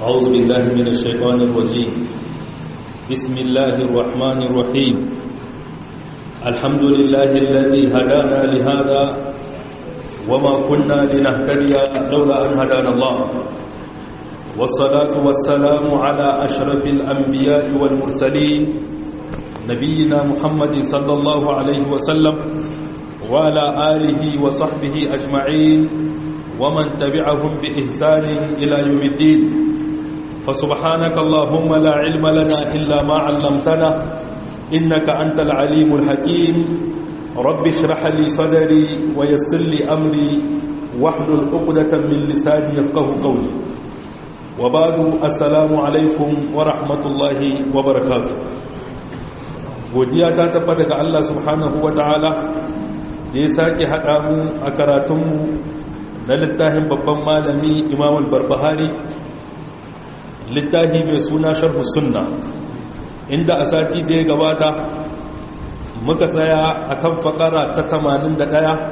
أعوذ بالله من الشيطان الرجيم بسم الله الرحمن الرحيم الحمد لله الذي هدانا لهذا وما كنا لنهتدي لولا أن هدانا الله والصلاة والسلام على أشرف الأنبياء والمرسلين نبينا محمد صلى الله عليه وسلم وعلى آله وصحبه أجمعين ومن تبعهم بإحسان إلى يوم الدين فسبحانك اللهم لا علم لنا إلا ما علمتنا إنك أنت العليم الحكيم رب اشرح لي صدري ويسر لي أمري واحلل عقدة من لساني يفقه قولي وبعد السلام عليكم ورحمة الله وبركاته godiya ta tabbata ga Allah subhanahu wa ta'ala da ya sake haɗa mu a karatunmu na littafin babban malami imam al-barbahari littafi mai suna sharhu sunna inda a sati da ya gabata muka tsaya a kan fakara ta 81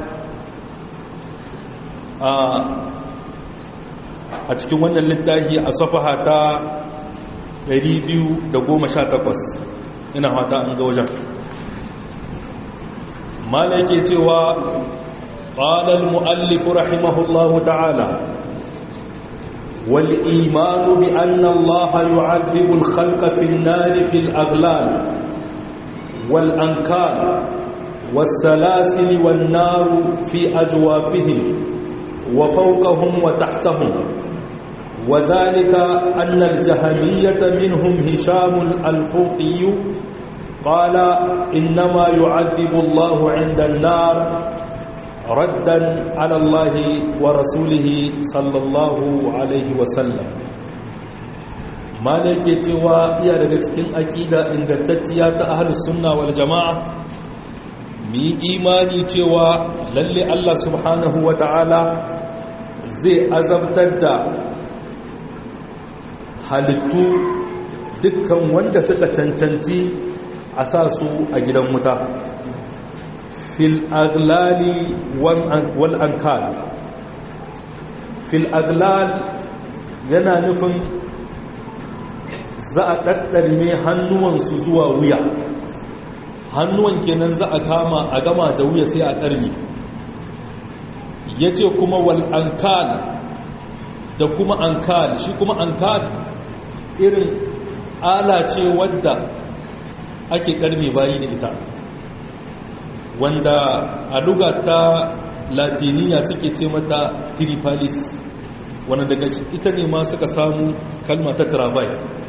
a cikin wannan littafi a safaha ta 218 ina hata an ga wajen mala yake cewa قال المؤلف رحمه الله تعالى والإيمان بأن الله يعذب الخلق في النار في الأغلال والأنكال والسلاسل والنار في أجوافهم وفوقهم وتحتهم وذلك أن الجهمية منهم هشام الفوقي قال إنما يعذب الله عند النار ردا على الله ورسوله صلى الله عليه وسلم malake cewa iya daga cikin aƙida ingantacciya ta ahlus sunna wal jama'a mu yi imani cewa lalle Allah subhanahu wa ta'ala zai azabtar da halittu dukkan wanda suka cancanci a sa su a gidan wuta fil aglali wal ankal fil aglal yana nufin za a ɗaɗɗarme hannuwansu zuwa wuya hannuwan kenan za a kama a gama da wuya sai a ɗarme ya ce kuma wal ankal da kuma ankal shi kuma ankal irin ala ce wadda ake ɗarme bayi da ita wanda a luga ta latiniya suke ce mata tripalis wanda daga ita ne ma suka samu kalma ta travai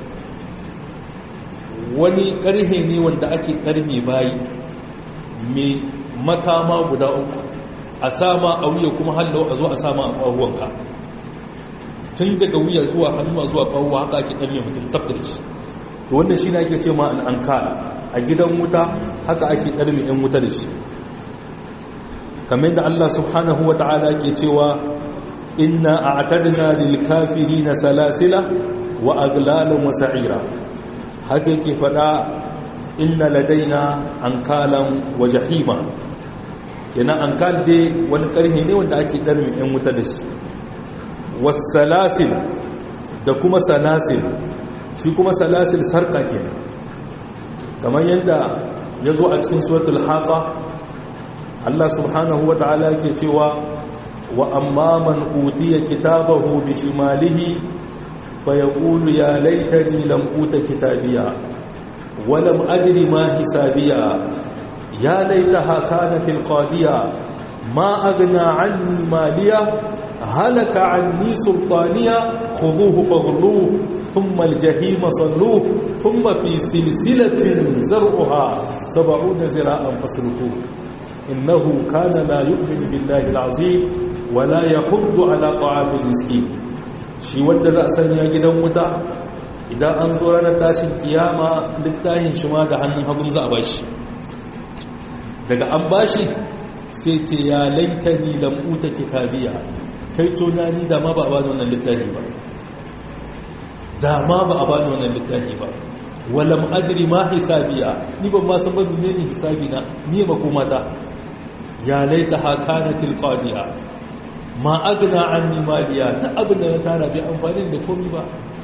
wani karhe ne wanda ake karhe bayi mai makama guda uku a sama a wuya kuma hallo a zo a sama a ƙwaruwanka tun daga wuya zuwa hannuwa zuwa ƙwaruwa haka ake karhe mutum tabtar shi to wannan shi ne ake ce ma al'ankal a gidan wuta haka ake karhe 'yan wuta da shi kamar da Allah subhanahu wa ta'ala ke cewa inna a'tadna lil kafirina salasila wa aglalan wa sa'ira haka yake fada inna ladaina ankalan wa jahima kenan ankal dai wani karhe ne wanda ake darmi yan wuta da shi wasalasil da kuma salasil shi kuma salasil sarka kenan kamar yadda ya zo a cikin suratul haqa Allah subhanahu wa ta'ala ke cewa wa amma man utiya kitabahu bi shimalihi fa yaqulu ya laitani lam uta kitabiya wa lam adri ma hisabiya ya laitaha kanat alqadiya ma aghna anni maliya halaka anni sultaniya khudhuhu faghluhu thumma aljahima salluhu thumma fi silsilatin zar'uha 70 zira'an fasluquhu إنه كان لا يؤمن بالله العظيم ولا يحض على طعام المسكين shi wanda za a sanya gidan wuta idan an zo ranar tashin kiyama littafin shi ma da hannun hagun za a bashi daga an bashi sai ce ya laitani lam'uta kitabiya kai tunani da ma ba a bani wannan littafi ba da ma ba a bani wannan littafi ba walam adri ma hisabiya ni ban ma san ba menene hisabi na ni makomata ya laitaha kanatil qadiya ma agna anni maliya ta abin da na tara bai amfani da komai ba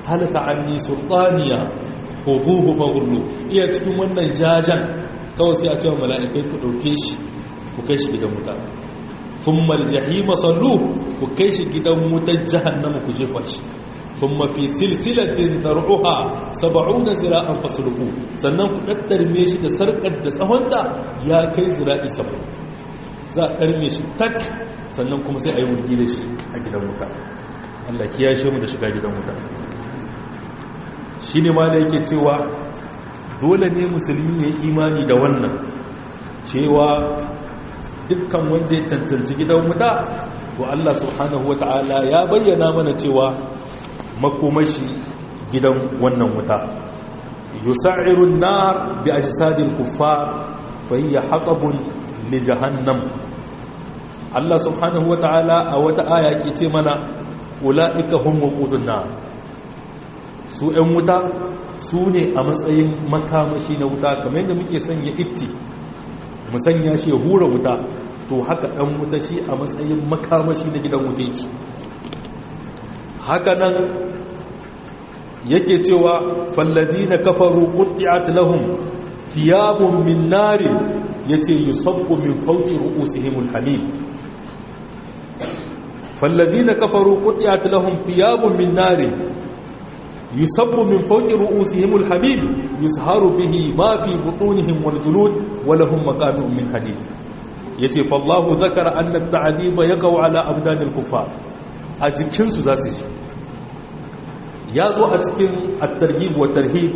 halaka anni sultaniya khuduhu faghullu iya cikin wannan jajan kawai sai a ce mala'ikai ku dauke shi ku kai shi gidan wuta thumma aljahima sallu ku kai shi gidan wutar jahannama ku jefa shi thumma fi silsilatin dar'uha 70 zira'an fasluku sannan ku daddarme shi da sarkar da tsahonta ya kai zira'i 70 za a karme shi tak sannan kuma sai a yi wurgi da shi a gidan wuta Allah kiyashe mu da shiga gidan wuta shi ne ma da yake cewa dole ne musulmi ya yi imani da wannan cewa dukkan wanda ya cancanci gidan wuta to Allah subhanahu wa ta'ala ya bayyana mana cewa makomashi gidan wannan wuta yusa'irun nar bi ajsadil kuffar fa hiya haqabun li jahannam Allah subhanahu wa ta'ala a wata aya ke ce mana ula'ika hum waqudun nar su ‘yan wuta su ne a matsayin makamashi na wuta kamar yadda muke sanya itti mu sanya shi ya hura wuta to haka ɗan wuta shi a matsayin makamashi na gidan wuta yake haka nan yake cewa fallazi na kafaru ƙudiyat lahum thiyabun min narin yace yusabbu min fawqi ru'usihimul hamim fallazi na kafaru ƙudiyat lahum thiyabun min narin يصب من فوق رؤوسهم الحبيب يسهر به ما في بطونهم والجلود ولهم مقامع من حديد yace fallahu zakara anna at-ta'diba yaqau ala abdanil kuffar a jikin su zasu ji yazo a cikin at-targhib wa tarhib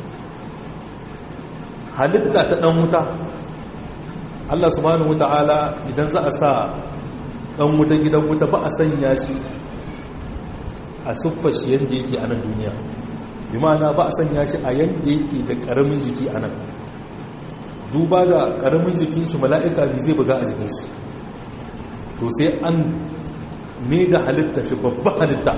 halitta ta dan wuta Allah subhanahu wataala idan za a sa dan wuta gidan wuta ba a sanya shi a siffar shi yadda yake a nan duniya bi ma'ana ba a sanya shi a yadda yake da ƙaramin jiki a nan duba ga ƙaramin jikin shi mala'ika ne zai buga a jikin shi to sai an ne da halitta shi babba halitta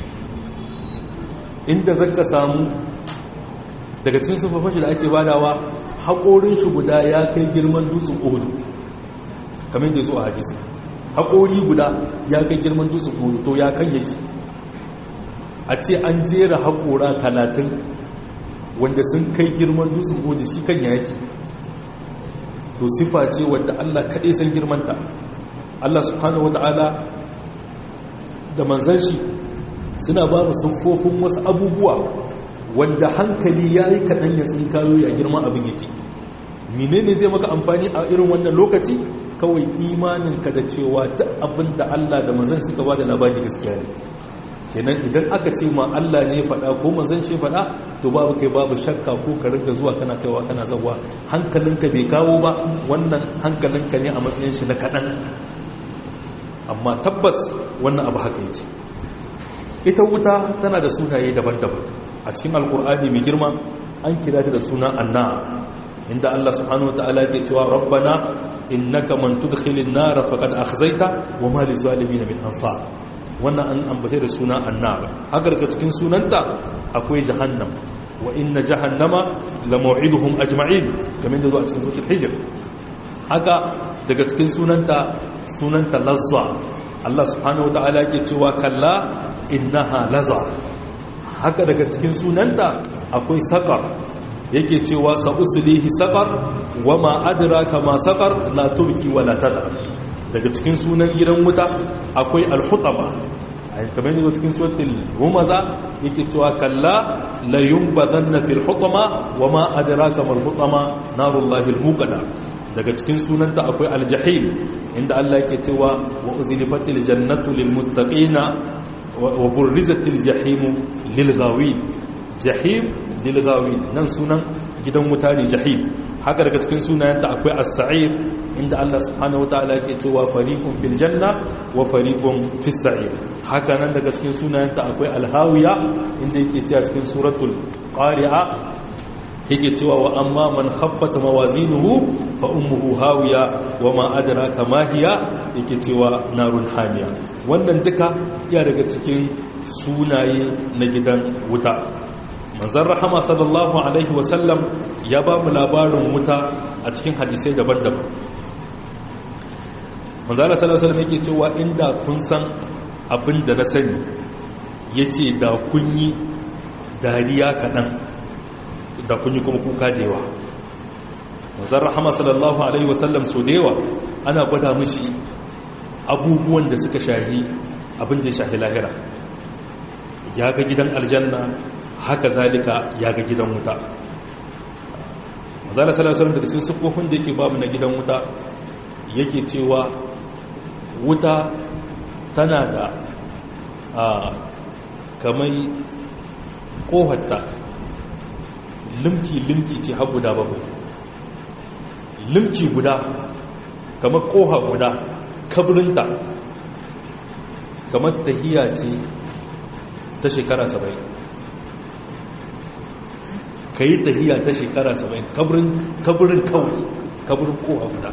inda zaka samu daga cikin siffafin shi da ake badawa haƙorin shi guda ya kai girman dutsen ohudu kamar da zo a hadisi haƙori guda ya kai girman dutsen ohudu to ya kan yake a ce an jera haƙora talatin wanda sun kai girman dutsen oji shi kan yaki to sifa ce wadda Allah kaɗai san girmanta Allah subhanahu wata'ala da manzan shi suna ba mu siffofin wasu abubuwa wanda hankali ya yi kaɗan ya tsinkayo ya girman abin yake menene zai maka amfani a irin wannan lokaci kawai imaninka da cewa duk abin da Allah da manzan suka ba da labari gaskiya ne kenan idan aka ce ma Allah ne faɗa ko manzon shi faɗa to babu kai babu shakka ko ka ringa zuwa kana kaiwa kana zawa hankalinka bai kawo ba wannan hankalinka ne a matsayin shi na kaɗan amma tabbas wannan abu haka yake ita wuta tana da sunaye daban-daban a cikin alkur'ani mai girma an kira ta da suna anna inda Allah subhanahu wataala yake cewa rabbana innaka man tudkhilin nar faqad akhzaita wa ma lizalimin min ansar wannan an ambace da suna annaba haka daga cikin sunanta akwai jahannam wa inna jahannama la maw'iduhum ajma'in kamar da zo a cikin suratul hijr haka daga cikin sunanta sunanta lazza Allah subhanahu wataala yake cewa kalla innaha lazza haka daga cikin sunanta akwai saqar yake cewa sa uslihi saqar wama adraka ma saqar la tubki wala tadar daga cikin sunan gidan wuta akwai alhutaba a kamar yadda cikin suratul humaza yake cewa kalla la yunbadanna fil hutama wama adraka mal hutama narullahi almuqada daga cikin sunanta akwai aljahim inda Allah yake cewa wa uzlifatil jannatu lil muttaqina wa burrizatil jahim lil ghawin jahim lil ghawin nan sunan gidan wuta ne jahim haka daga cikin sunayenta akwai as-sa'ir inda Allah subhanahu wataala yake cewa fariqun fil janna wa fariqun fis sa'ir haka nan daga cikin sunayenta akwai al-hawiya inda yake cewa cikin suratul qari'a yake cewa wa amma man khaffat mawazinuhu fa ummuhu hawiya wa ma adraka ma hiya yake cewa narun hamiya wannan duka iya daga cikin sunaye na gidan wuta manzan rahama sallallahu alaihi wasallam ya ba mu labarin wuta a cikin hadisai daban-daban manzan sallallahu alaihi wasallam yake cewa inda kun san abin da na sani ya ce da kun yi dariya kaɗan da kun yi kuma kuka da yawa manzan rahama sallallahu alaihi wasallam so da yawa ana gwada mishi abubuwan da suka shahi abin da ya shahi lahira ya ga gidan aljanna haka zalika ya ga gidan wuta manzan sallallahu alaihi daga cikin siffofin da yake babu na gidan wuta yake cewa wuta tana da kamar kohatta limki-limki ce har guda bakwai limki guda kamar koha guda kabirinta kamar tahiya ce ta shekara saba'in ka yi tahiya ta shekara saba'in kabirin kawai kabirin koha guda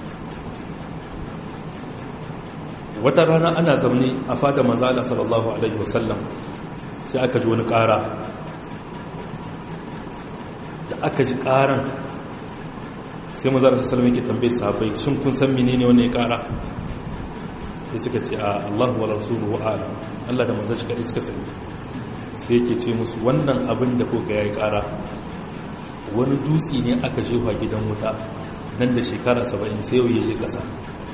wata rana ana zaune a fada manzala sallallahu alaihi wasallam sai aka ji wani ƙara da aka ji ƙaran sai manzala sallallahu alaihi tambaye sahabbai shin kun san menene wannan ya ƙara sai suka ce a Allahu wa rasuluhu a'lam Allah da manzon shi kadai suka sani sai yake ce musu wannan abin da kuka yayi ƙara wani dutse ne aka jefa gidan wuta nan da shekara 70 sai yau ya je ƙasa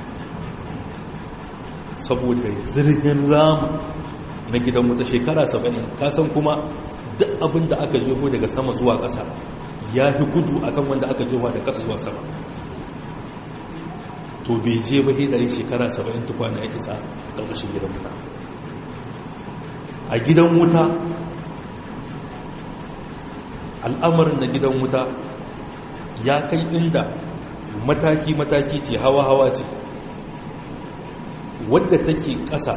saboda zirgin ramu na gidan wuta shekara saba'in kasan kuma duk abin da aka jeho daga sama zuwa ƙasa ya fi gudu akan wanda aka jeho da ƙasa zuwa sama to bai je ba da yi shekara saba'in tukwana ya isa ƙarƙashin gidan wuta a gidan wuta al'amarin na gidan wuta ya kai inda mataki-mataki ce hawa-hawa ce wadda take ƙasa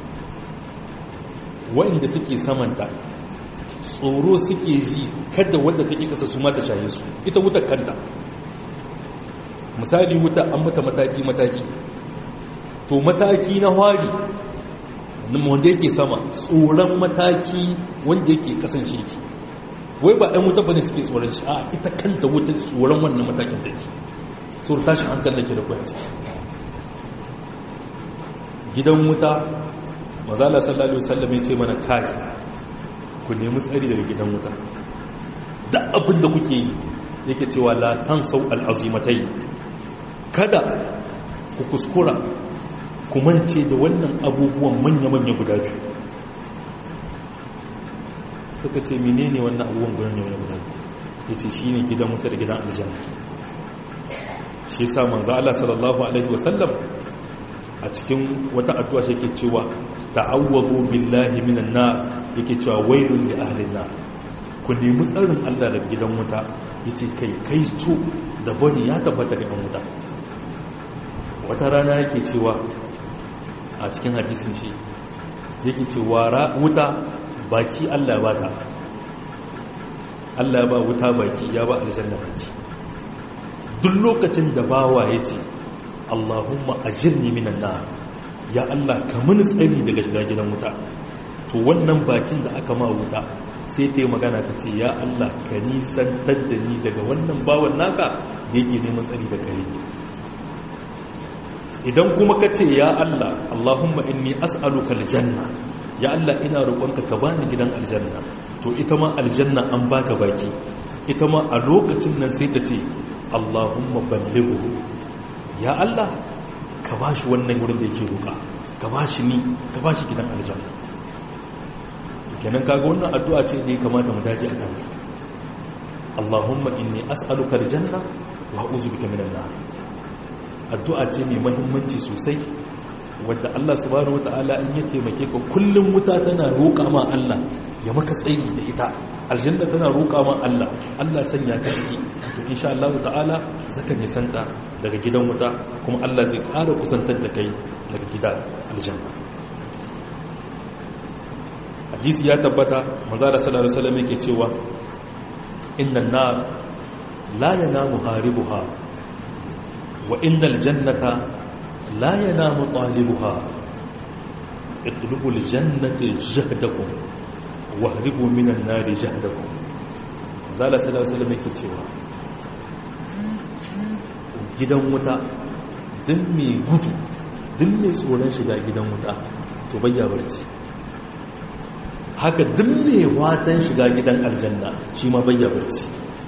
waɗanda suke samanta tsoro suke ji kada wadda take ƙasa su mata shaye su ita wuta kanta misali wuta an mata mataki-mataki to mataki na hari wanda yake sama tsoron mataki wanda yake ƙasan sheki wai ba ɗan wuta ba ne suke tsoron shi a ita kanta wuta tsoron wannan matakin take tsoron tashin hankali da ke da kwanci gidan wuta mazala sallallahu wasallam ya ce mana kai ku nemi tsari daga gidan wuta da abin da kuke yi yake cewa la tansau al'azimatai kada ku kuskura ku mance da wannan abubuwan manya-manya guda biyu suka ce menene wannan abubuwan guda ne guda ya ce shi ne gidan wuta da gidan aljanna shi sa manzo Allah sallallahu alaihi wasallam a cikin wata addu'a shi yake cewa ta'awwazu billahi minan nar yake cewa wailun li ahlin nar ku nemi tsarin Allah daga gidan wuta yace kai kai to da bani ya tabbata ga wuta wata rana yake cewa a cikin hadisin shi yake cewa wuta baki Allah ba ta Allah ya ba wuta baki ya ba aljanna baki duk lokacin da bawa yace Allahumma ajirni minan nar ya Allah ka mini tsari daga shiga gidan wuta to wannan bakin da aka ma wuta sai ta yi magana ta ce ya Allah ka nisantar da ni daga wannan bawan naka da yake neman tsari da kare idan kuma ka ce ya Allah Allahumma inni as'aluka aljanna ya Allah ina roƙonka ka bani gidan aljanna to ita ma aljanna an baka baki ita ma a lokacin nan sai ta ce Allahumma ballighu ya Allah ka ba shi wannan wurin da yake roƙa ka ba shi ni ka ba shi gidan aljanna kenan kaga wannan addu'a ce da ya kamata mu dage a kanta Allahumma inni as'aluka aljanna wa a'udhu bika minan nar addu'a ce mai muhimmanci sosai wadda Allah subhanahu wata'ala in ya taimake ka kullum wuta tana roƙa ma Allah ya maka tsayi da ita aljanna tana roƙa ma Allah Allah sanya ka ciki to insha Allah ta'ala zaka nisanta daga gidan wuta kuma Allah zai ƙara kusantar da kai daga gidan aljanna hadisi ya tabbata manzo da sallallahu alaihi wasallam yake cewa innan nar la yanamu haribuha wa innal jannata la yanamu talibuha اطلبوا الجنة جهدكم واهربوا من النار جهدكم zala sallallahu alaihi yake cewa gidan wuta din mai gudu din mai tsoron shiga gidan wuta to bayya barci haka duk mai watan shiga gidan aljanna shi ma bayya barci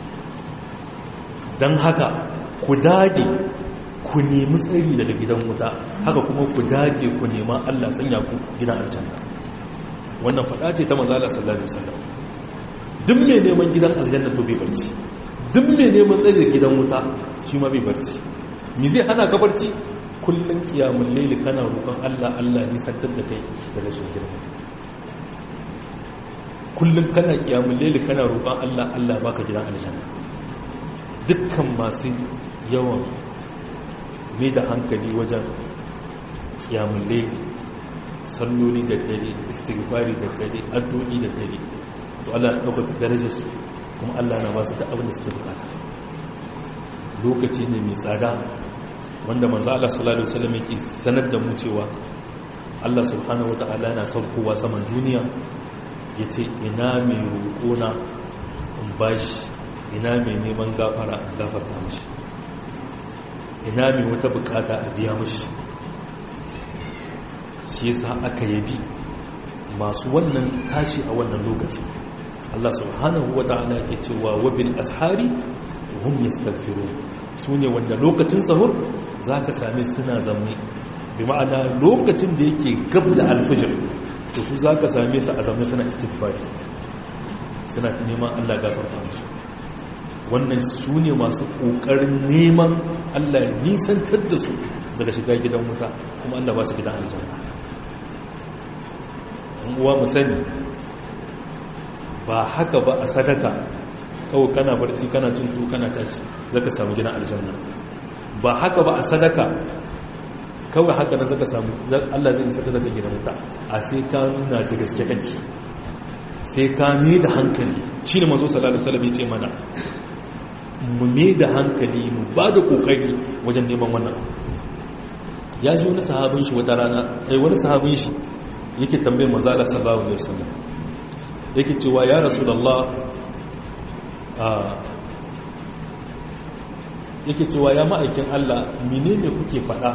don haka ku dage ku nemi tsari daga gidan wuta haka kuma ku dage ku nema Allah sanya ku gidan aljanna wannan fada ce ta manzala sallallahu alaihi wasallam duk mai neman gidan aljanna to bai barci duk mai neman tsari da gidan wuta shi ma bai barci me zai hana ka barci kullun kiyamul layli kana roƙon Allah Allah ni santar da kai daga shi gidan wuta kullun kana kiyamul layli kana roƙon Allah Allah baka gidan aljanna dukkan masu yawan mai da hankali wajen kiyamun laili salloli da dare istighfari da dare addu'i da dare to Allah ya ɗaukaka darajar su kuma Allah na ba su da abin da suke bukata lokaci ne mai tsada wanda manzo Allah sallallahu alaihi wasallam yake sanar da mu cewa Allah subhanahu wataala yana saukowa saman duniya yace ina mai roƙona in bashi ina mai neman gafara in gafarta mashi ina mai wata bukata a biya mashi shi yasa aka yabi masu wannan tashi a wannan lokaci Allah subhanahu wa ta'ala yake cewa wabil ashari hum yastaghfirun sune wanda lokacin sahur zaka same suna zamme bi ma'ana lokacin da yake gab da alfijir to su zaka same su a zamme suna istighfari suna neman Allah gafarta musu wannan su ne masu ƙoƙarin neman Allah ya nisantar da su daga shiga gidan wuta kuma Allah ba su gidan aljanna uwa mu sani ba haka ba a sadaka kawai kana barci kana cin tu kana tashi zaka samu gidan aljanna ba haka ba a sadaka kawai haka nan zaka samu Allah zai nisantar da gidan wuta a sai ka nuna da gaske kake sai ka ne da hankali shine manzo sallallahu alaihi wasallam ya ce mana mu me da hankali mu ba da kokari wajen neman wannan ya ji wani sahabin shi wata rana ai wani sahabin shi yake tambayar manzo Allah sallallahu alaihi wasallam yake cewa ya rasulullah a yake cewa ya ma'aikin Allah menene kuke faɗa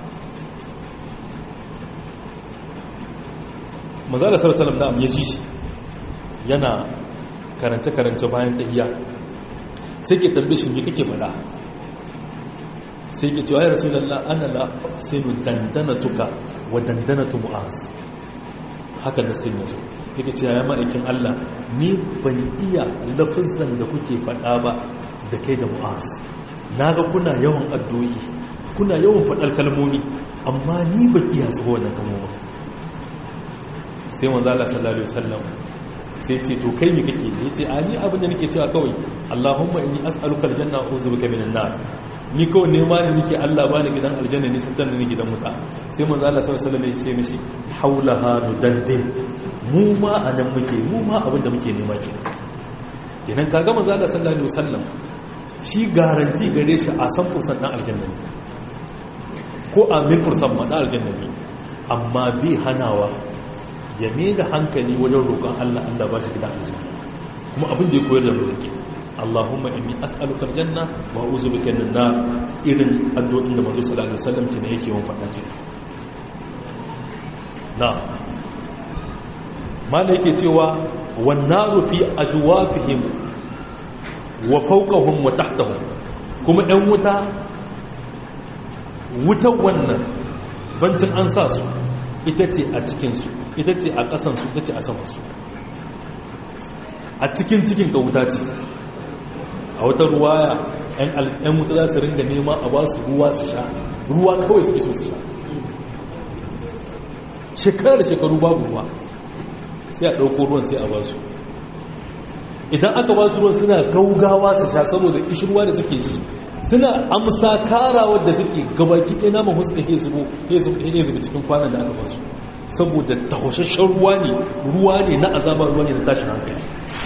manzo Allah sallallahu alaihi wasallam da ya ji shi yana karance-karance bayan tahiyya sai ke tambaye shi me kake faɗa sai ke cewa ya rasulullah ana la sinu dandanatuka wa dandanatu mu'az haka da sai yazo yake cewa ya ma'aikin Allah ni ban iya lafazan da kuke faɗa ba da kai da mu'az naga kuna yawan addu'o'i kuna yawan faɗar kalmomi amma ni ban iya su wannan kalmomin sai manzo Allah sallallahu alaihi wasallam sai ce to kai me kake ya ce a ni abin da nake cewa kawai Allahumma inni as'aluka aljanna wa a'udhu bika minan nar ni kawai ne ma ne nake Allah bani gidan aljanna ni sattan ni gidan wuta sai manzo Allah sallallahu alaihi wasallam ya ce mishi haulaha nudaddin mu ma anan muke mu ma abin da muke nema ke kenan kaga manzo Allah sallallahu alaihi wasallam shi garanti gare shi a san fursan dan aljanna ne ko a mil fursan ma dan aljanna ne amma bi hanawa ya mai da hankali wajen roƙon Allah Allah ba shi gidan aljanna kuma abin da ya koyar da mu yake Allahumma inni as'aluka aljanna wa a'udhu bika minan nar irin addu'o'in da manzo sallallahu alaihi wasallam kina yake yawan faɗa ke na mala yake cewa wan naru fi ajwafihim wa fawqahum wa tahtahum kuma ɗan wuta wutan wannan bancin an sa su ita ce a cikinsu ita ce a ƙasansu ita ce a samansu a cikin cikin ka wuta ce a wata ruwaya ‘yan wuta za su ringa nema a ba su ruwa su sha ruwa kawai suke so su sha shekarar shekaru babu ruwa sai a ɗauko ruwan sai a ba su idan aka ba su ruwan suna gaugawa su sha saboda ishirwa da suke shi suna amsa karawar da suke gabaki ɗaya naman huska ya zubo ya zubo cikin kwanan da aka ba su saboda tahoshashen ruwa ne ruwa ne na azaba ruwa ne na tashin hankali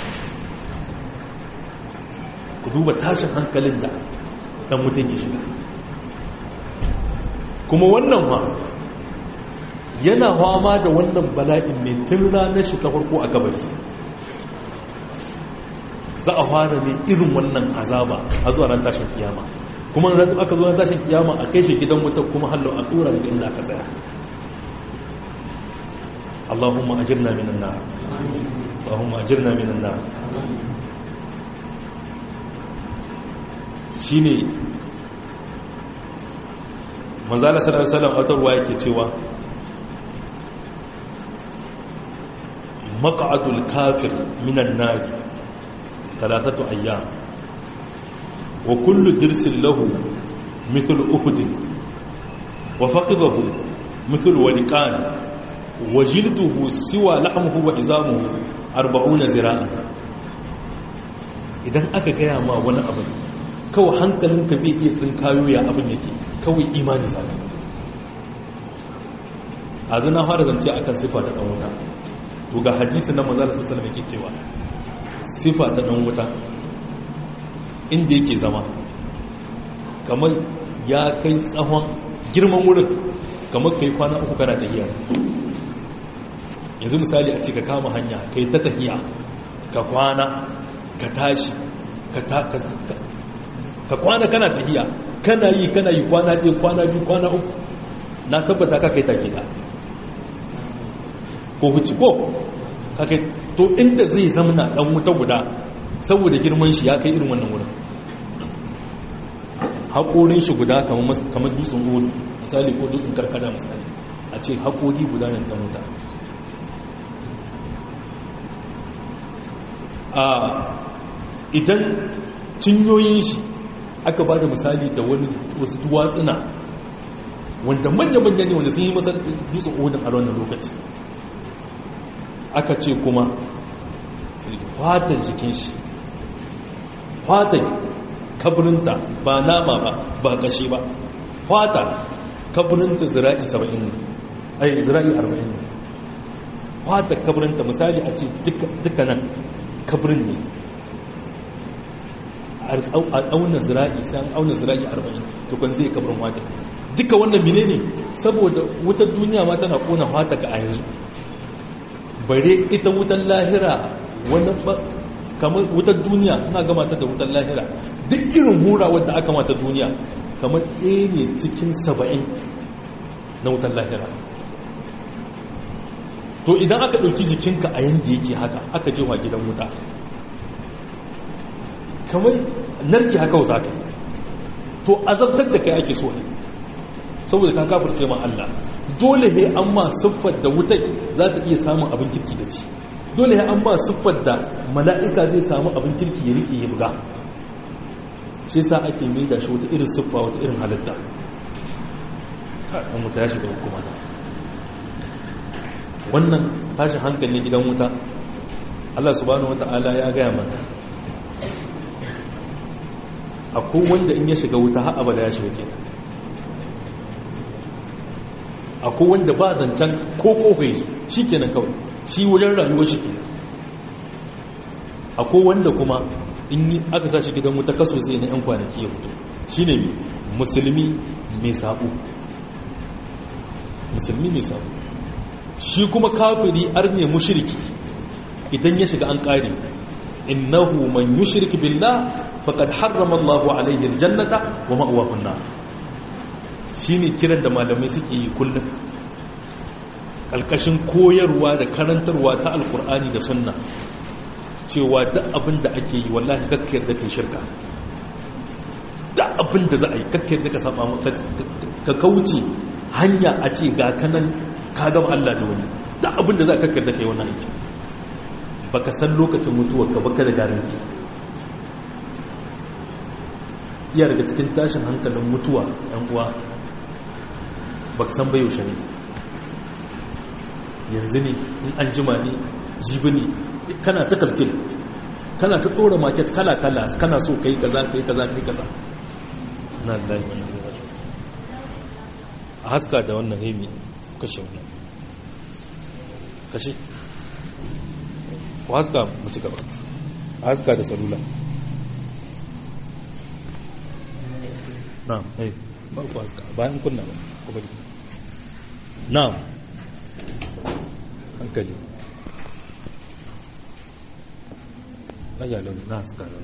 ku duba tashin hankalin da ɗan mutum ke shiga kuma wannan ma yana fama da wannan bala'in ne tun ranar shi ta farko a kabari za a fara mai irin wannan azaba a zuwa ran tashin kiyama kuma aka zo ran tashin kiyama a kai shi gidan wuta kuma hallo a tura daga inda aka tsaya Allahumma ajirna minan nar Allahumma ajirna minan nar shine manzala sallallahu alaihi wasallam atarwa yake cewa maq'adul kafir minan nar thalathatu ayyam wa kullu dirsin lahu mithlu uhud wa faqidahu mithlu waliqan wa jilduhu siwa lahmuhu wa izamuhu 40 zira'an idan aka gaya ma wani abu kawai hankalinka bai iya tsinkayo ya abin yake kawai imani zaka a zina fara zance akan sifa ta dan wuta to ga hadisi na manzala sallallahu alaihi cewa sifa ta dan wuta inda yake zama kamar ya kai tsawon girman wurin kamar kai kwana uku kana tahiya yanzu misali a ce ka kama hanya kai ta tahiya ka kwana ka tashi ka kwana kana tahiya kana yi kana yi kwana ɗaya kwana biyu kwana uku na tabbata ka kai take ta ko huci ko kake to inda zai zamana dan wuta guda saboda girman shi ya kai irin wannan wurin haƙorin shi guda kamar dutsen hudu misali ko dutsen karkada misali a ce haƙori guda ne dan wuta a idan cinyoyin shi aka ba da misali da wani wasu duwatsuna wanda manya-manya ne wanda sun yi masa dutsen odin a wannan lokaci aka ce kuma fatar jikin shi fatar kaburinta ba nama ba ba kashi ba fata kaburinta zira'i 70 ne ai zira'i 40 ne fatar kaburinta misali a ce dukkanan kaburin ne a auna zira'i sai an auna zira'i 40 tukun zai kaburin wata duka wannan mine ne saboda wutar duniya ma tana kona fata ka a yanzu bare ita wutar lahira wani kamar wutar duniya suna gama ta da wutar lahira duk irin hura wadda aka mata duniya kamar ɗaya ne cikin saba'in na wutar lahira to idan aka ɗauki jikinka a yadda yake haka aka jewa gidan wuta kamar narki haka wasa ka to azabtar da kai ake so ne saboda ka kafirce ma Allah dole ne an ma siffar da wutai za ta iya samun abin kirki da ci dole ne an ma siffar da mala'ika zai samu abin kirki ya rike ya buga shi sa ake mai da shi wata irin siffa wata irin halitta kan wuta ya shiga hukuma da wannan tashin hankali gidan wuta Allah subhanahu wata'ala ya gaya mana akwai wanda in ya shiga wuta har abada ya shiga kenan akwai wanda ba zancen ko kofai su shi kenan kawai shi wajen rayuwar shi kenan akwai wanda kuma in yi aka sa shi gidan wuta kaso sai na 'yan kwanaki ya fito shi ne musulmi mai sabo musulmi mai sabo shi kuma kafiri arne mushirki idan ya shiga an ƙari innahu man yushrik billah faqad harrama Allahu alayhi aljannata wa ma'wahu an-nar shi ne kiran da malamai suke yi kullum ƙalƙashin koyarwa da karantarwa ta alkur'ani da sunna cewa duk abin da ake yi wallahi kakkiyar da kai shirka duk abin da za a yi kakkiyar da ka saba ka kauce hanya a ce ga kanan ka gama Allah da wani duk abin da za a kakkiyar da kai wannan aiki baka san lokacin mutuwarka baka da garanti iya daga cikin tashin hankalin mutuwa yan uwa ba ka san bai yaushe ne yanzu ne in an jima ne jibi ne kana ta kalkil kana ta ɗora market kala-kala kana so kai kaza kai kaza kai kaza na lai wani a haska da wannan hemi kashe wannan kashe ku haska mu ci gaba a haska da salula na eh ba ku haska bayan kunna ba ku bari na hankali ayyalin na haska da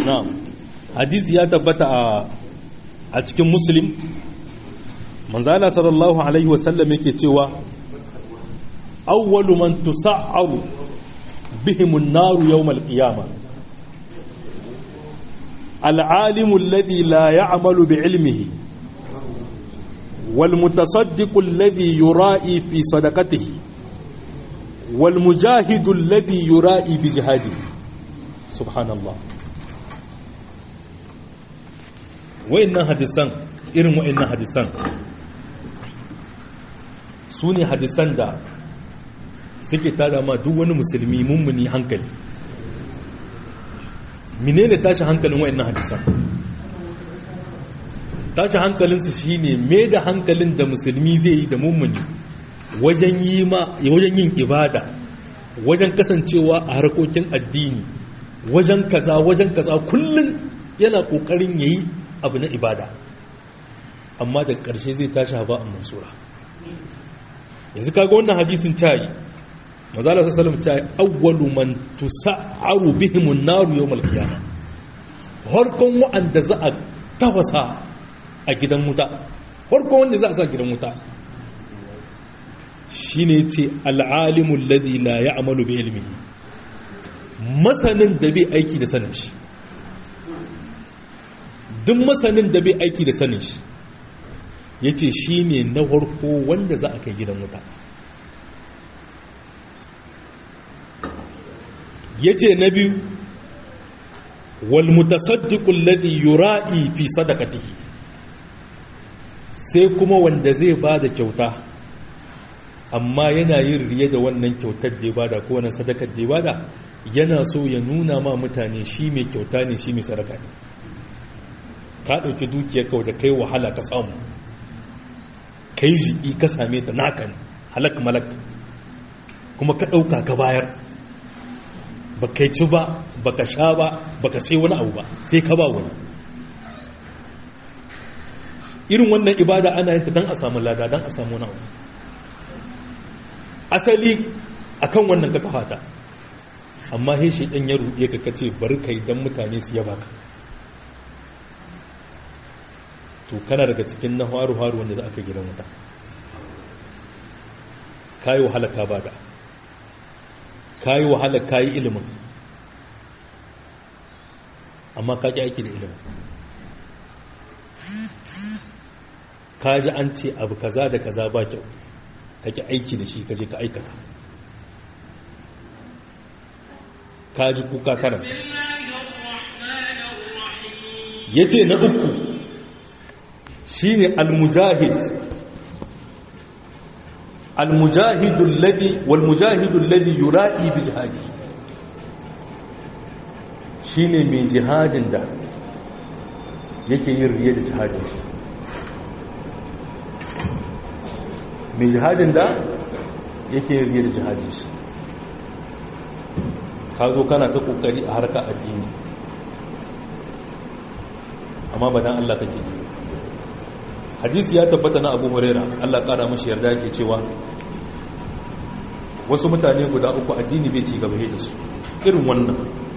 na'am hadisi ya tabbata a a cikin muslim manzala sallallahu alaihi wasallam yake cewa awwalu man tusa'aru bihim an-nar yawm al-qiyamah al-alimu alladhi la ya'malu bi'ilmihi والمتصدق الذي يرائي في صدقته والمجاهد الذي يرائي بجهاده سبحان الله wa'annan hadisan irin wa'annan hadisan su ne hadisan da suke tada ma duk wani musulmi mummuni hankali menene tashi hankalin wa'annan hadisan tashi hankalinsu shine me da hankalin da musulmi zai yi da mummuni wajen yi ma wajen yin ibada wajen kasancewa a harkokin addini wajen kaza wajen kaza kullun yana kokarin yayi abu na ibada amma da ƙarshe zai tashi haba a mansura yanzu kaga wannan hadisin tayi mazala su salam tayi awwalu man tusa'aru bihimun naru yawmal qiyamah harkon wa'anda za a tafasa a gidan wuta harkon wanda za a sa gidan wuta shine ce al'alimul ladhi la ya'malu bi ilmihi masanin da bai aiki da sanin shi duk masanin da bai aiki da sanin shi ya ce shi ne na harko wanda za a kai gidan wuta ya ce na biyu walmutasaddiqul ladhi yura'i fi sadaqatihi sai kuma wanda zai bada kyauta amma yana yin riye da wannan kyautar da ya bada ko wannan sadakar da ya bada yana so ya nuna ma mutane shi mai kyauta ne shi mai sadaka ne ka ɗauki dukiyar kawai da kai wahala ka samu kai jiƙi ka same ta naka ne halak malak kuma ka ɗauka ka bayar ba kai ci ba ba ka sha ba ba ka sai wani abu ba sai ka ba wani irin wannan ibada ana yin ta don a samu lada don a samu wani abu asali akan wannan ka kafata amma he shi ɗan ya ruɗe ka kace bari kai don mutane su yaba ka to kana daga cikin na haru-haru wanda za a kai gidan wuta kayi wahala ka bada kayi wahala kayi ilimin amma ka ƙi aiki da ilimin ka ji an ce abu kaza da kaza ba kyau ka ƙi aiki da shi ka je ka aikata ka ji kuka kanan ya ce na uku shine al-mujahid al-mujahidu alladhi wal mujahidu alladhi yura'i bi jihadi shine mai jihadin da yake yin riya da jihadin shi mai jihadin da yake yin riya da jihadin shi ka zo kana ta kokari a harka addini amma ba dan Allah kake yi hadisi ya tabbata na abu huraira allah kara mashi yarda ke cewa wasu mutane guda uku addini bai ci gaba da su irin wannan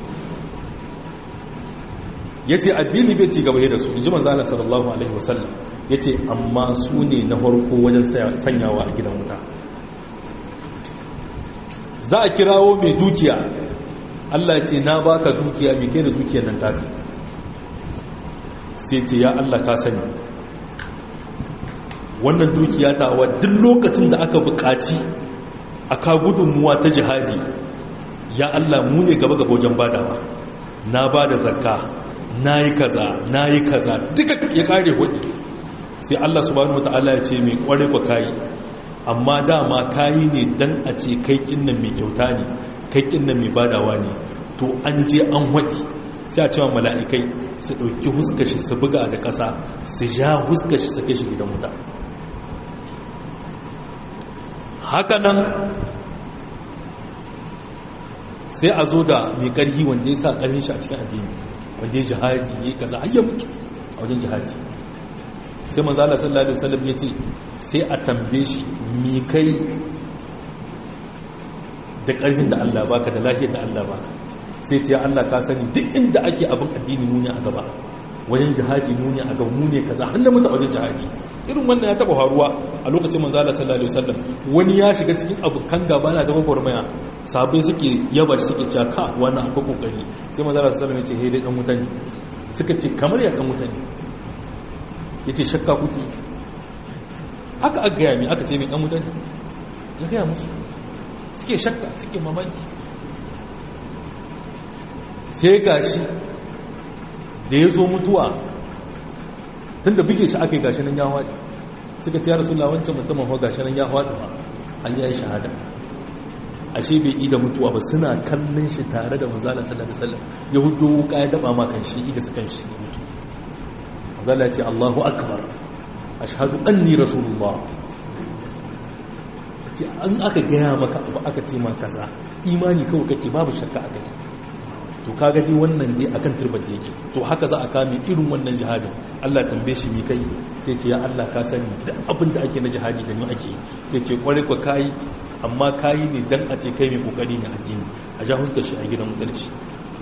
ya ce addini bai ci gaba da su in ji manzana sallallahu alaihi wasallam ya ce amma su ne na farko wajen sanyawa a gidan wuta za a kirawo mai dukiya allah ce na baka dukiya mai kai da dukiyar nan taka sai ce ya allah ka sani wannan dukiya ta wa duk lokacin da aka buƙaci aka gudunmuwa ta jihadi ya Allah mu ne gaba gaba wajen badawa na ba da zakka na yi kaza na yi kaza duka ya kare hudu sai Allah subhanahu wata'ala ya ce mai kware kwa kayi amma dama kayi ne dan a ce kai kinnan mai kyauta ne kai kinnan mai badawa ne to an je an waɗi sai a cewa mala'ikai su ɗauki huskashi su buga da ƙasa su ja huskashi su kai shi gidan wuta haka nan sai a zo da mai ƙarfi wanda ya sa ƙarfin shi a cikin addini wanda ya jihadi ya yi kaza har ya mutu a wajen jihadi sai manzala sallallahu alaihi wasallam ya ce sai a tambaye shi mi kai da ƙarfin da Allah baka da lafiyar da Allah baka sai ce Allah ka sani duk inda ake abin addini mu ne a gaba wajen jihadi mu ne a gaba mu ne kaza har da mutu a wajen jihadi irin wannan ya taba faruwa a lokacin manzo Allah sallallahu alaihi wasallam wani ya shiga cikin abukan gaba na ta gwagwarmaya sabai suke yaba suke cewa ka wani abu kokari sai manzo Allah sallallahu alaihi wasallam ya ce he dai dan mutane suka ce kamar ya dan mutane yace shakka kuke haka aka gaya mi aka ce mai dan mutane ya gaya musu suke shakka suke mamaki sai gashi da ya zo mutuwa tun da buge shi aka yi gashi nan ya haɗi suka ce ya rasu wancan mutumin hau gashi nan ya haɗi ba an yi shahada ashe bai ida mutuwa ba suna kallon shi tare da manzala sallallahu alaihi wasallam ya hudu wuka ya daba ma kan shi ida su kan shi mutu manzala ce Allahu akbar ashhadu anni rasulullah ce an aka gaya maka abu aka ce ma kaza imani kawai kake babu shakka a kai to kaga dai wannan dai akan turbar da yake to haka za a kame irin wannan jihadin Allah tambaye shi mi kai sai ce ya Allah ka sani duk abin da ake na jihadi da ni ake sai ce kware ku kai amma kayi ne dan a ce kai mai kokari ne addini a ja huskar shi a gidan mutar shi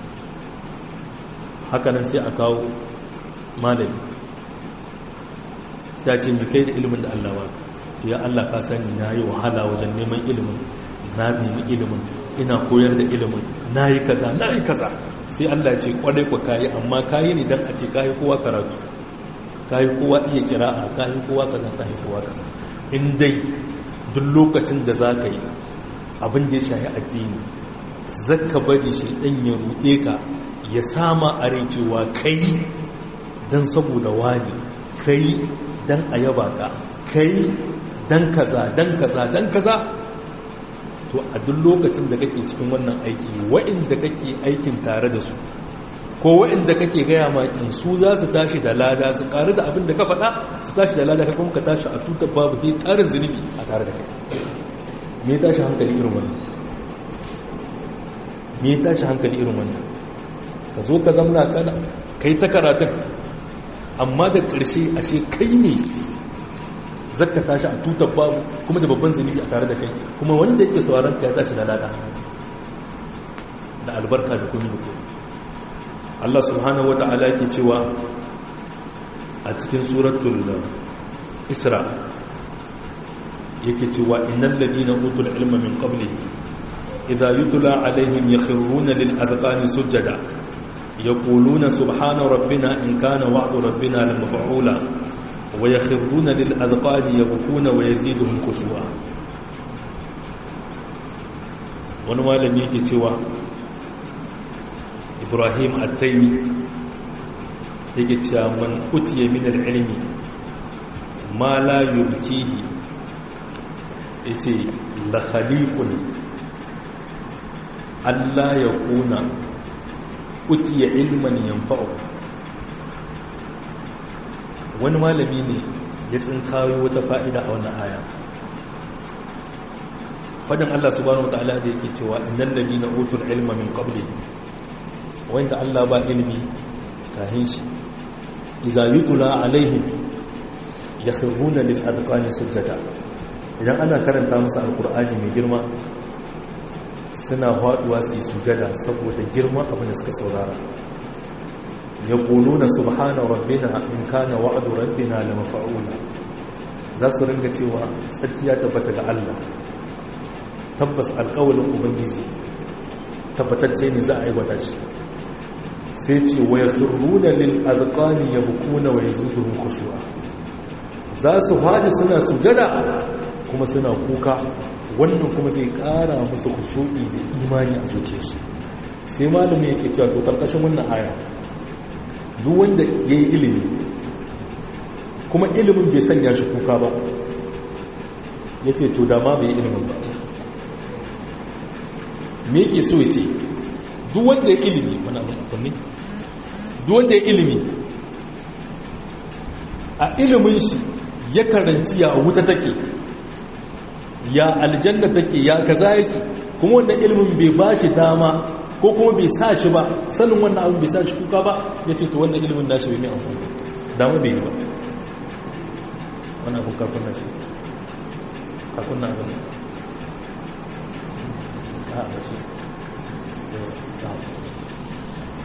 haka nan sai a kawo malami sai a ce mi kai da ilimin da Allah ba ce ya Allah ka sani na yi wahala wajen neman ilimin na nemi ilimin ina koyar da ilimin na yi kaza na yi kaza sai Allah ce kwarai kwa kayi amma kayi ne don a ce kayi kowa karatu kayi kowa iya kira'a kayi kowa kaza kayi kowa kaza in dai duk lokacin da za ka yi abin da ya shahi addini zaka bari shi ɗan ya ruɗe ka ya sama a rai cewa kai don saboda wani kai don a yaba ka kai don kaza don kaza don kaza to a duk lokacin da kake cikin wannan aiki wa'inda kake aikin tare da su ko wa'inda kake gaya makin su za su tashi da lada su ƙari da abin da ka faɗa su tashi da lada ka kuma ka tashi a tutar babu sai ƙarin zunubi a tare da kai me tashi hankali irin wannan me tashi hankali irin wannan ka zo ka zamna kana kai ta karatun amma da ƙarshe ashe kai ne zakka tashi a tutar babu kuma da babban zunubi a tare da kai kuma wanda yake sauraron ka ya tashi da lada da albarka da kuma mutum Allah subhanahu wata'ala yake cewa a cikin suratul Isra yake cewa innal ladina utul ilma min qablihi idha yutla alaihim yakhruna lil adqani sujada yaquluna subhana rabbina in kana wa'du rabbina lamaf'ula ويخرون للأذقان يبكون ويزيدهم خشوعا wani malami yake cewa ibrahim attaimi yake cewa man utiye minar ilmi ma la yubkihi yace la khaliqun Allah ya kuna utiye ilman yanfa'u wani malami ne ya tsinkayo wata fa'ida a wannan aya fadin Allah subhanahu wata'ala da yake cewa innal ladina utul ilma min qabli wanda Allah ba ilimi kahin shi idza yutla alaihim yakhruna lil adqani sujada idan ana karanta musu alqur'ani mai girma suna faduwa su yi sujada saboda girman abin da suka saurara yaquluna subhana rabbina in kana wa'du rabbina lamafa'ula za su ringa cewa tsarki ya tabbata ga Allah tabbas alƙawalin ubangiji tabbatacce ne za a aiwata shi sai ce wa yasurruna lil azqani yabkuna wa yazuduhum khushu'a za su haɗi suna sujada kuma suna kuka wannan kuma zai ƙara musu khushu'i da imani a zuciyarsu sai malamin yake cewa to karkashin wannan aya duk wanda yayi ilimi kuma ilimin bai sanya shi kuka ba yace to da ma bai ilimin ba me yake so yace duk wanda ya ilimi wani abin akwai duk wanda ya ilimi a ilimin shi ya karanci ya wuta take ya aljanna take ya kaza yake kuma wanda ilimin bai ba shi dama ko kuma bai sa shi ba sanin wannan abin bai sa shi kuka ba ya ce to wannan ilimin nashi bai mai amfani dama bai yi ba wani abin kakun nashi kakun na abin a a shi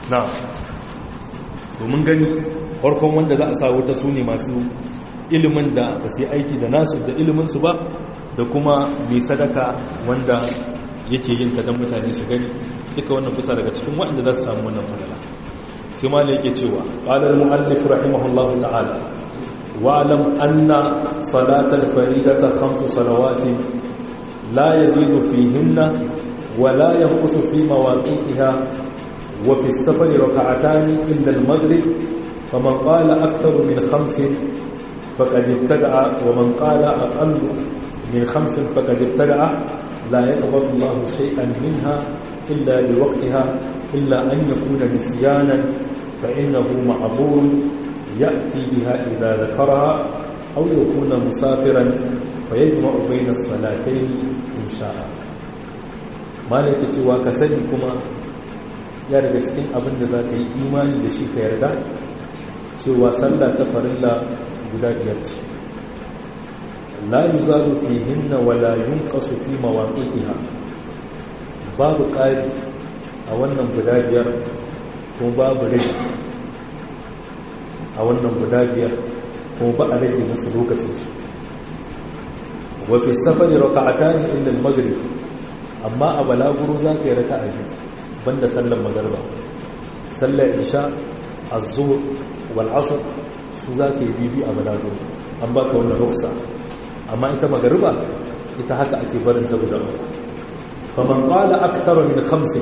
na domin gani farkon wanda za a sa wata su ne masu ilimin da ba su yi aiki da nasu da iliminsu ba da kuma mai sadaka wanda yake yin ta don mutane su gani duka wannan kusa daga cikin waɗanda za su samu wannan falala sai ma yake cewa ƙalar mu'allif rahimahullahu ta'ala wa'alam anna salatal faridata khamsu salawatin la yazidu fihinna wa la yanqusu fi mawaqitiha wa fi as-safari rak'atani illa al-maghrib faman qala aktharu min khamsin faqad ibtada'a wa man qala aqallu min khamsin faqad ibtada'a la yaqbalu Allahu shay'an minha illa liwaqtiha إلا أن يكون نسيانا فإنه معذور يأتي بها إذا ذكرها أو يكون مسافرا فيجمع بين الصلاتين إن شاء ما لك cewa ka sani kuma ya daga cikin abin da za ka yi imani da shi ka yarda cewa sallah ta farilla guda biyar ce la yuzalu fihinna wala yunqasu fi mawaqitiha babu ƙari a wannan guda biyar kuma babu rage a wannan guda biyar kuma ba a rage musu lokacinsu wafi safari raka'ata ne inda magrib amma a balaguro za ka yi raka'a biyu banda sallar magarba sallar isha azur wal asr su za ka yi bibi a balaguro an baka wannan rufsa amma ita magarba ita haka ake barinta guda uku faman qala akthara min khamsin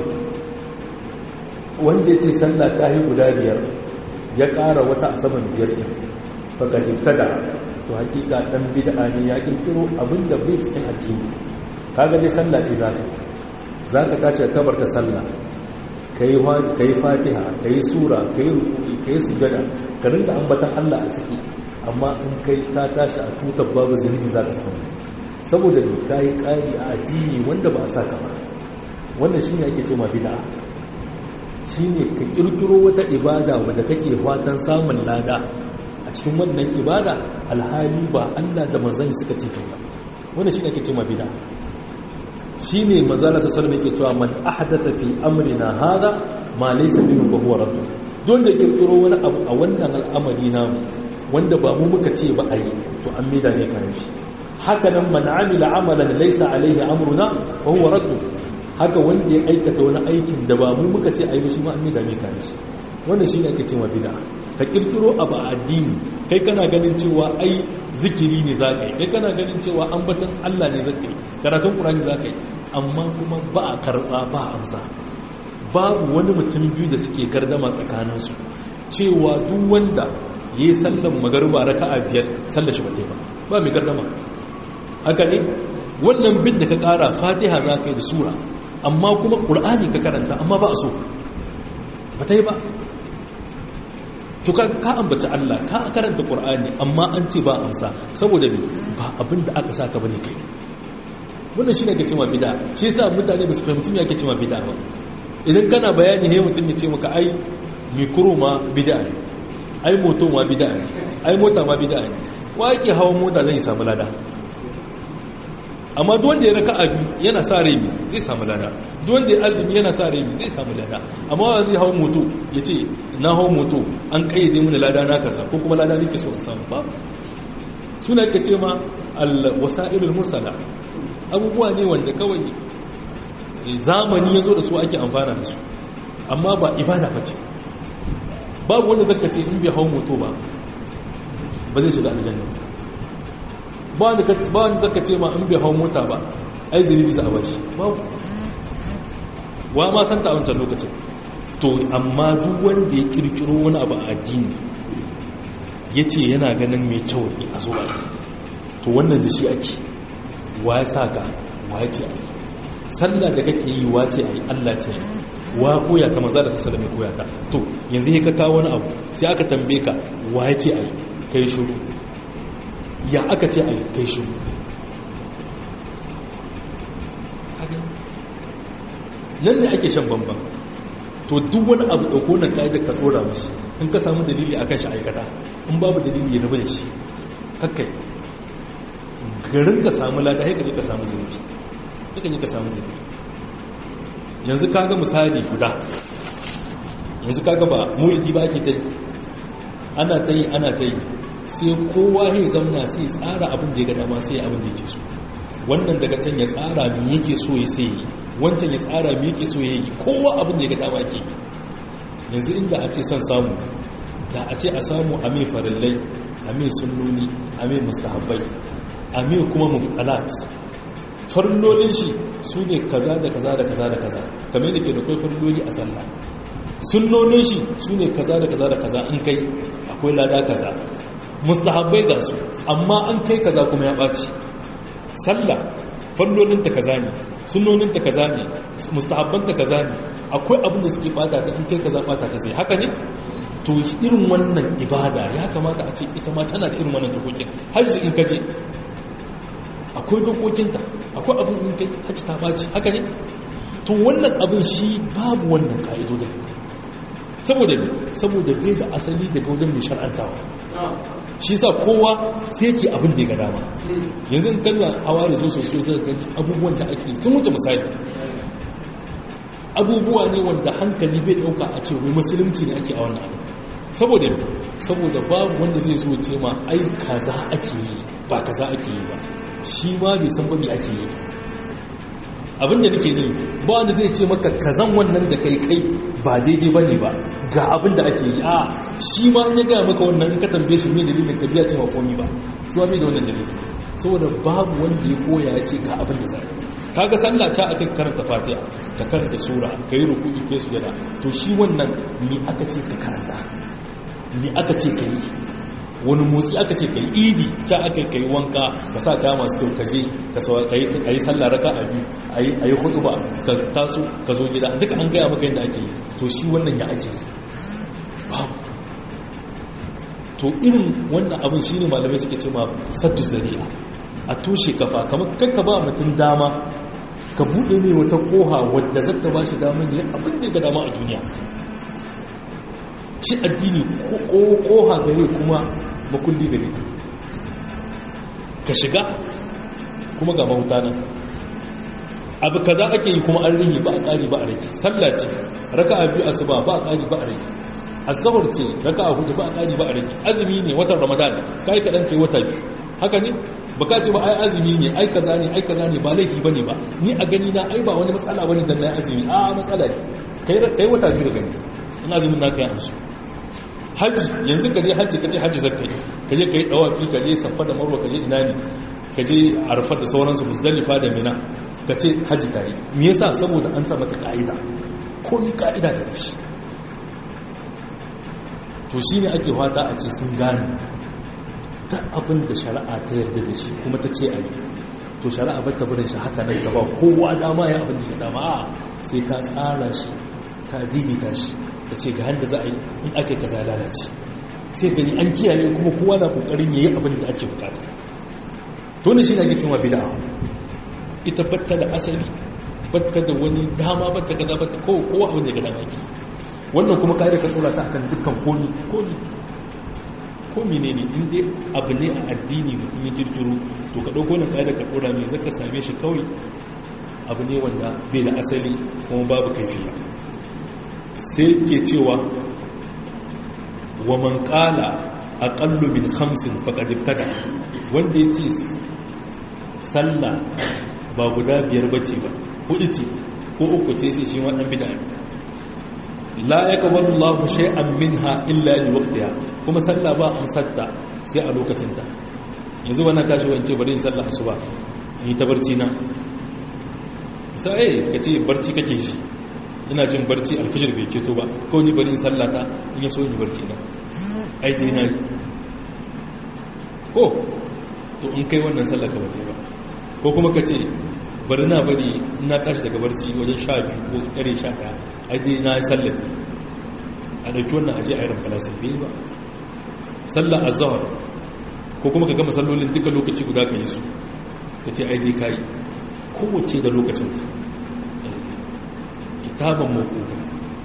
wanda ya ce sallah ta yi guda biyar ya ƙara wata a saman biyar ɗin baka da to hakika ɗan bid'a ne ya ƙirƙiro abinda bai cikin addini kaga dai sallah ce za ka za ka tashi a kabar ta sallah ka yi fatiha ka yi sura ka yi rukuni ka yi sujada ka rinda ambatan allah a ciki amma in kai ka tashi a tutar babu zunubi za ka samu saboda ne ka yi ƙari a addini wanda ba a sa ka ba wannan shi ne ake ce ma bid'a shi ne ka kirkiro wata ibada wadda kake fatan samun lada a cikin wannan ibada alhali ba Allah da manzan suka ce kai ba wannan shi ne ake cewa bid'a shi ne manzala sa sallallahu yake cewa man ahdatha fi amrina hada ma laysa minhu fa huwa radd don da kirkiro wani abu a wannan al'amari namu wanda ba mu muka ce ba a yi to an mida ne kan shi haka nan man amila amalan laysa alaihi amruna fa huwa radd haka wanda ya aikata wani aikin da ba mu muka ce a yi shi ma an mida ne kan shi wannan shi ne ake cewa bid'a ka kirkiro abu a addini kai kana ganin cewa ai zikiri ne za ka yi kai kana ganin cewa ambatan Allah ne za ka yi karatun ƙurani za ka yi amma kuma ba a karɓa ba a amsa babu wani mutum biyu da suke gardama tsakaninsu cewa duk wanda ya yi sallan magarba raka a biyar sallar shi ba ba ba mai gardama haka ne wannan bin da ka ƙara fatiha za ka yi da sura amma kuma ƙur'ani ka karanta amma ba a so ba ta yi ba to ka ambaci Allah ka karanta Qur'ani amma an ce ba amsa saboda me ba abin da aka saka bane kai wannan shine ake cewa bid'a shi yasa mutane ba su fahimci me ake cewa bid'a ba idan kana bayani ne mutum ya ce maka ai mikro ma bid'a ne ai moto ma bid'a ne ai mota ma bid'a ne wa yake hawan mota zai samu lada amma duk wanda ya raka abi yana sa rai zai samu lada duk wanda ya azumi yana sa rai zai samu lada amma wa zai hawo moto ya ce na hawo moto an kayyade mini lada na kaza ko kuma lada nake so in samu ba suna ka ce ma al-wasa'ilul mursala abubuwa ne wanda kawai zamani ya zo da su ake amfana da su amma ba ibada ba ce babu wanda zaka ce in bai hawo moto ba ba zai shiga aljanna ba wani zaka ce ma in bai hau mota ba ai zini bisa a bashi babu wa ma santa a wancan lokacin to amma duk wanda ya kirkiro wani abu a addini ya ce yana ganin mai kyau ne a zuwa to wannan da shi ake wa ya sa ka wa ya ce a yi sallah da kake yi wa ce a yi allah ce wa koya ta maza da su salame koya ta to yanzu ya ka kawo wani abu sai aka tambaye ka wa ya ce a yi kai shuru ya aka ce a yi kai shi nan ne ake shan bambam to duk wani abu ɗauko na ƙa'idar ka tsora mashi in ka samu dalili akan shi aikata in babu dalili ya rabu da shi kakkai garin ka samu lada haika ne ka samu zunubi haika ne ka samu zunubi yanzu ka ga misali guda yanzu kaga ba mulki ba ake ta yi ana ta yi ana ta yi sai kowa ya zamna sai tsara abin da ya ga dama sai abin da yake so wannan daga can ya tsara me yake so ya sai yi wancan ya tsara me yake so ya yi kowa abin da ya ga dama ke yanzu inda a ce son samu da a ce a samu a mai farillai a mai sunnoni a mai mustahabbai a mai kuma mubtalat farillolin shi su ne kaza da kaza da kaza da kaza kamar da ke da kai farilloli a sallah sunnonin shi su ne kaza da kaza da kaza in kai akwai lada kaza mustahabbai ga su amma an kai kaza kuma ya ɓaci sallah fallolinta kaza ne sunnoninta kaza ne mustahabbanta kaza ne akwai abin da suke bata ta in kai kaza bata ta sai haka ne to irin wannan ibada ya kamata a ce ita ma tana da irin wannan dokokin hajji in kaje akwai dokokinta akwai abin in kai hajji ta baci haka ne to wannan abin shi babu wannan ka'idodin saboda ne saboda bai da asali daga wajen mai shar'antawa shi sa kowa sai ke abin da ya ga dama yanzu in kalla hawa da zo sosai zai ga abubuwan da ake sun wuce misali abubuwa ne wanda hankali bai dauka a ce wai musulunci ne ake a wannan abu saboda saboda babu wanda zai zo ce ma ai kaza ake yi ba kaza ake yi ba shi ma bai san ba me ake yi abin da nake ne ba wanda zai ce maka kazan wannan da kai kai ba daidai ba ne ba ga abin da ake yi a shi ma ya gaya maka wannan in ka tambaye shi mai dalilin ka biya ce ma komi ba su ma mai da wannan dalilin saboda babu wanda ya koya ya ce ga abin da zai kaga sallah ta akan karanta fatiha ka karanta sura ka yi ruku'i kai sujada to shi wannan ni aka ce ka karanta ni aka ce ka yi wani motsi aka ce ka yi idi ta aka ka yi wanka ka sa kaya masu kyau kaje ka yi sallah raka a biyu a yi hudu ba ka taso ka zo gida duka an gaya maka yadda ake yi to shi wannan ya ake yi babu to irin wannan abin shi ne malamai suke ce ma saddu zari'a a toshe kafa kamar kakka ba mutum dama ka buɗe mai wata koha wadda zata ba shi damar ne abin da ga dama a duniya shi addini koha gare kuma makulli gare ta ka shiga kuma ga mahuta nan abu kaza ake yi kuma an rigi ba a ƙari ba a rigi sallah ce raka a biyu asuba ba a ƙari ba a rigi asabar ce raka a hudu ba a ƙari ba a rigi azumi ne watan ramadan kai kaɗan kai wata biyu haka ne baka ce ba ai azumi ne ai kaza ne ai kaza ne ba laifi bane ba ni a gani na ai ba wani matsala bane dan na azumi a matsala ne kai kai wata biyu gani in azumin naka ya amsu haji yanzu kaje haji kaje haji zakkai kaje kai dawaki kaje safa da marwa kaje ina ne kaje arfa da sauransu musdalifa da mina kace haji tare me yasa saboda an sa mata kaida ko ni kaida da shi to shine ake fata a ce sun gane ta abin da shari'a ta yarda da shi kuma ta ce a yi to shari'a ba ta barin shi haka nan gaba kowa dama ya abin da ya dama a sai ka tsara shi ta daidaita shi ta ce ga handa za a yi in aka yi kaza lalace sai gani an kiyaye kuma kowa na kokarin ya yi abin da ake bukata to ne shi na gicin wa bida ita batta da asali batta da wani dama batta kaza batta kowa abin da ya ga dama ke wannan kuma ka ka tsora ta akan dukkan komi komi ko menene in dai abu ne a addini mutum ya kirkiro to ka dauko na kaida ka dora mai zaka same shi kawai abu ne wanda bai da asali kuma babu kaifiya sai ke cewa wa man qala aqallu min khamsin faqad ibtada wanda yace sallah ba guda biyar bace ba hudu ce ko uku ce sai shi wannan bid'a la yaqbalu Allahu shay'an minha illa li waqtiha kuma sallah ba amsatta sai a lokacin ta yanzu wannan tashi wance bari in sallah asuba in ta barci na sai kace barci kake shi ina jin barci alfijir bai keto ba ko ni bari in sallah ta in yaso in barci na ai dai na ko to in kai wannan sallah ka bata ba ko kuma kace bari na bari na tashi daga barci wajen sha biyu ko kare sha ɗaya ai dai na sallata a ɗauki wannan aje a yaran falasir bai ba sallah azhar ko kuma ka gama sallolin duka lokaci guda ka yi su ka ce ai dai ka yi kowace da lokacin ta kitaban makuta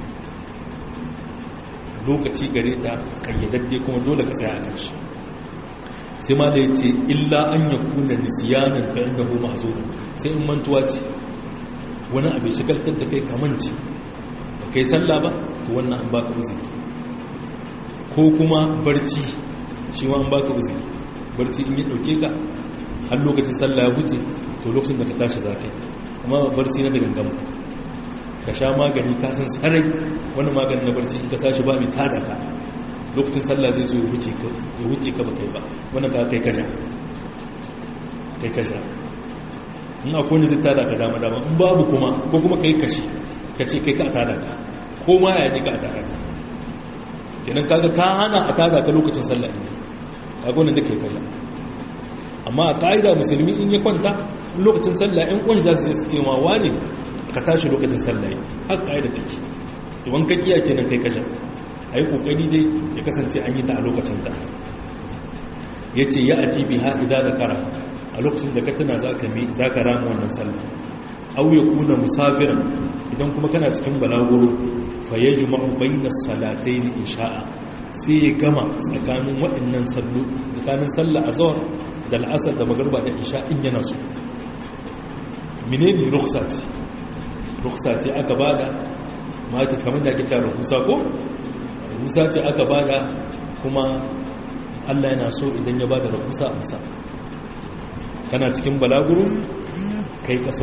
lokaci gare ta kayyadadde kuma dole ka tsaya a kan shi sai ma da ya ce illa an ya kuna nisiyanin fa'in da goma a sai in mantuwa ce wani abu shigaltar da kai kamanci kai sallah ba to wannan an baka uzuri ko kuma barci shi ma an baka uzuri barci in ya dauke ka har lokacin sallah ya wuce to lokacin da ka tashi za ka yi amma barci na da gangan ka sha magani ka san sarai wani magani na barci in ka sashi ba mai tada ka lokacin sallah zai so ya wuce ka ba kai ba wannan ka kai kasha kai kasha in akwai wani zai tada ka dama dama in babu kuma ko kuma kai kashi ka ce kai ka a tada ka ko ma ya ne ka a tada ka kenan kaga ka hana a tada ka lokacin sallah ne kaga wannan da kai kasha amma a ƙa'ida musulmi in ya kwanta lokacin sallah in ƙunshi za su ce ma wane ka tashi lokacin sallah har ƙa'ida take idan ka kiya kenan kai kasha a yi ƙoƙari dai ya kasance an yi ta a lokacin ta ya ce ya ati biha idan da kara a lokacin da ka tana za ka rama wannan sallah au ya kuna musafiran idan kuma kana cikin balaguro fa ya ji ma'ubai na salatai ne in sha'a sai ya gama tsakanin waɗannan sallu tsakanin sallah a zawar da al'asar da magarba da isha in yana so menene ruksa ce ruksa ce aka bada mata kamar da ake cewa rukusa ko rukusa ce aka bada kuma Allah yana so idan ya bada rukusa amsa kana cikin balaguro kai kaso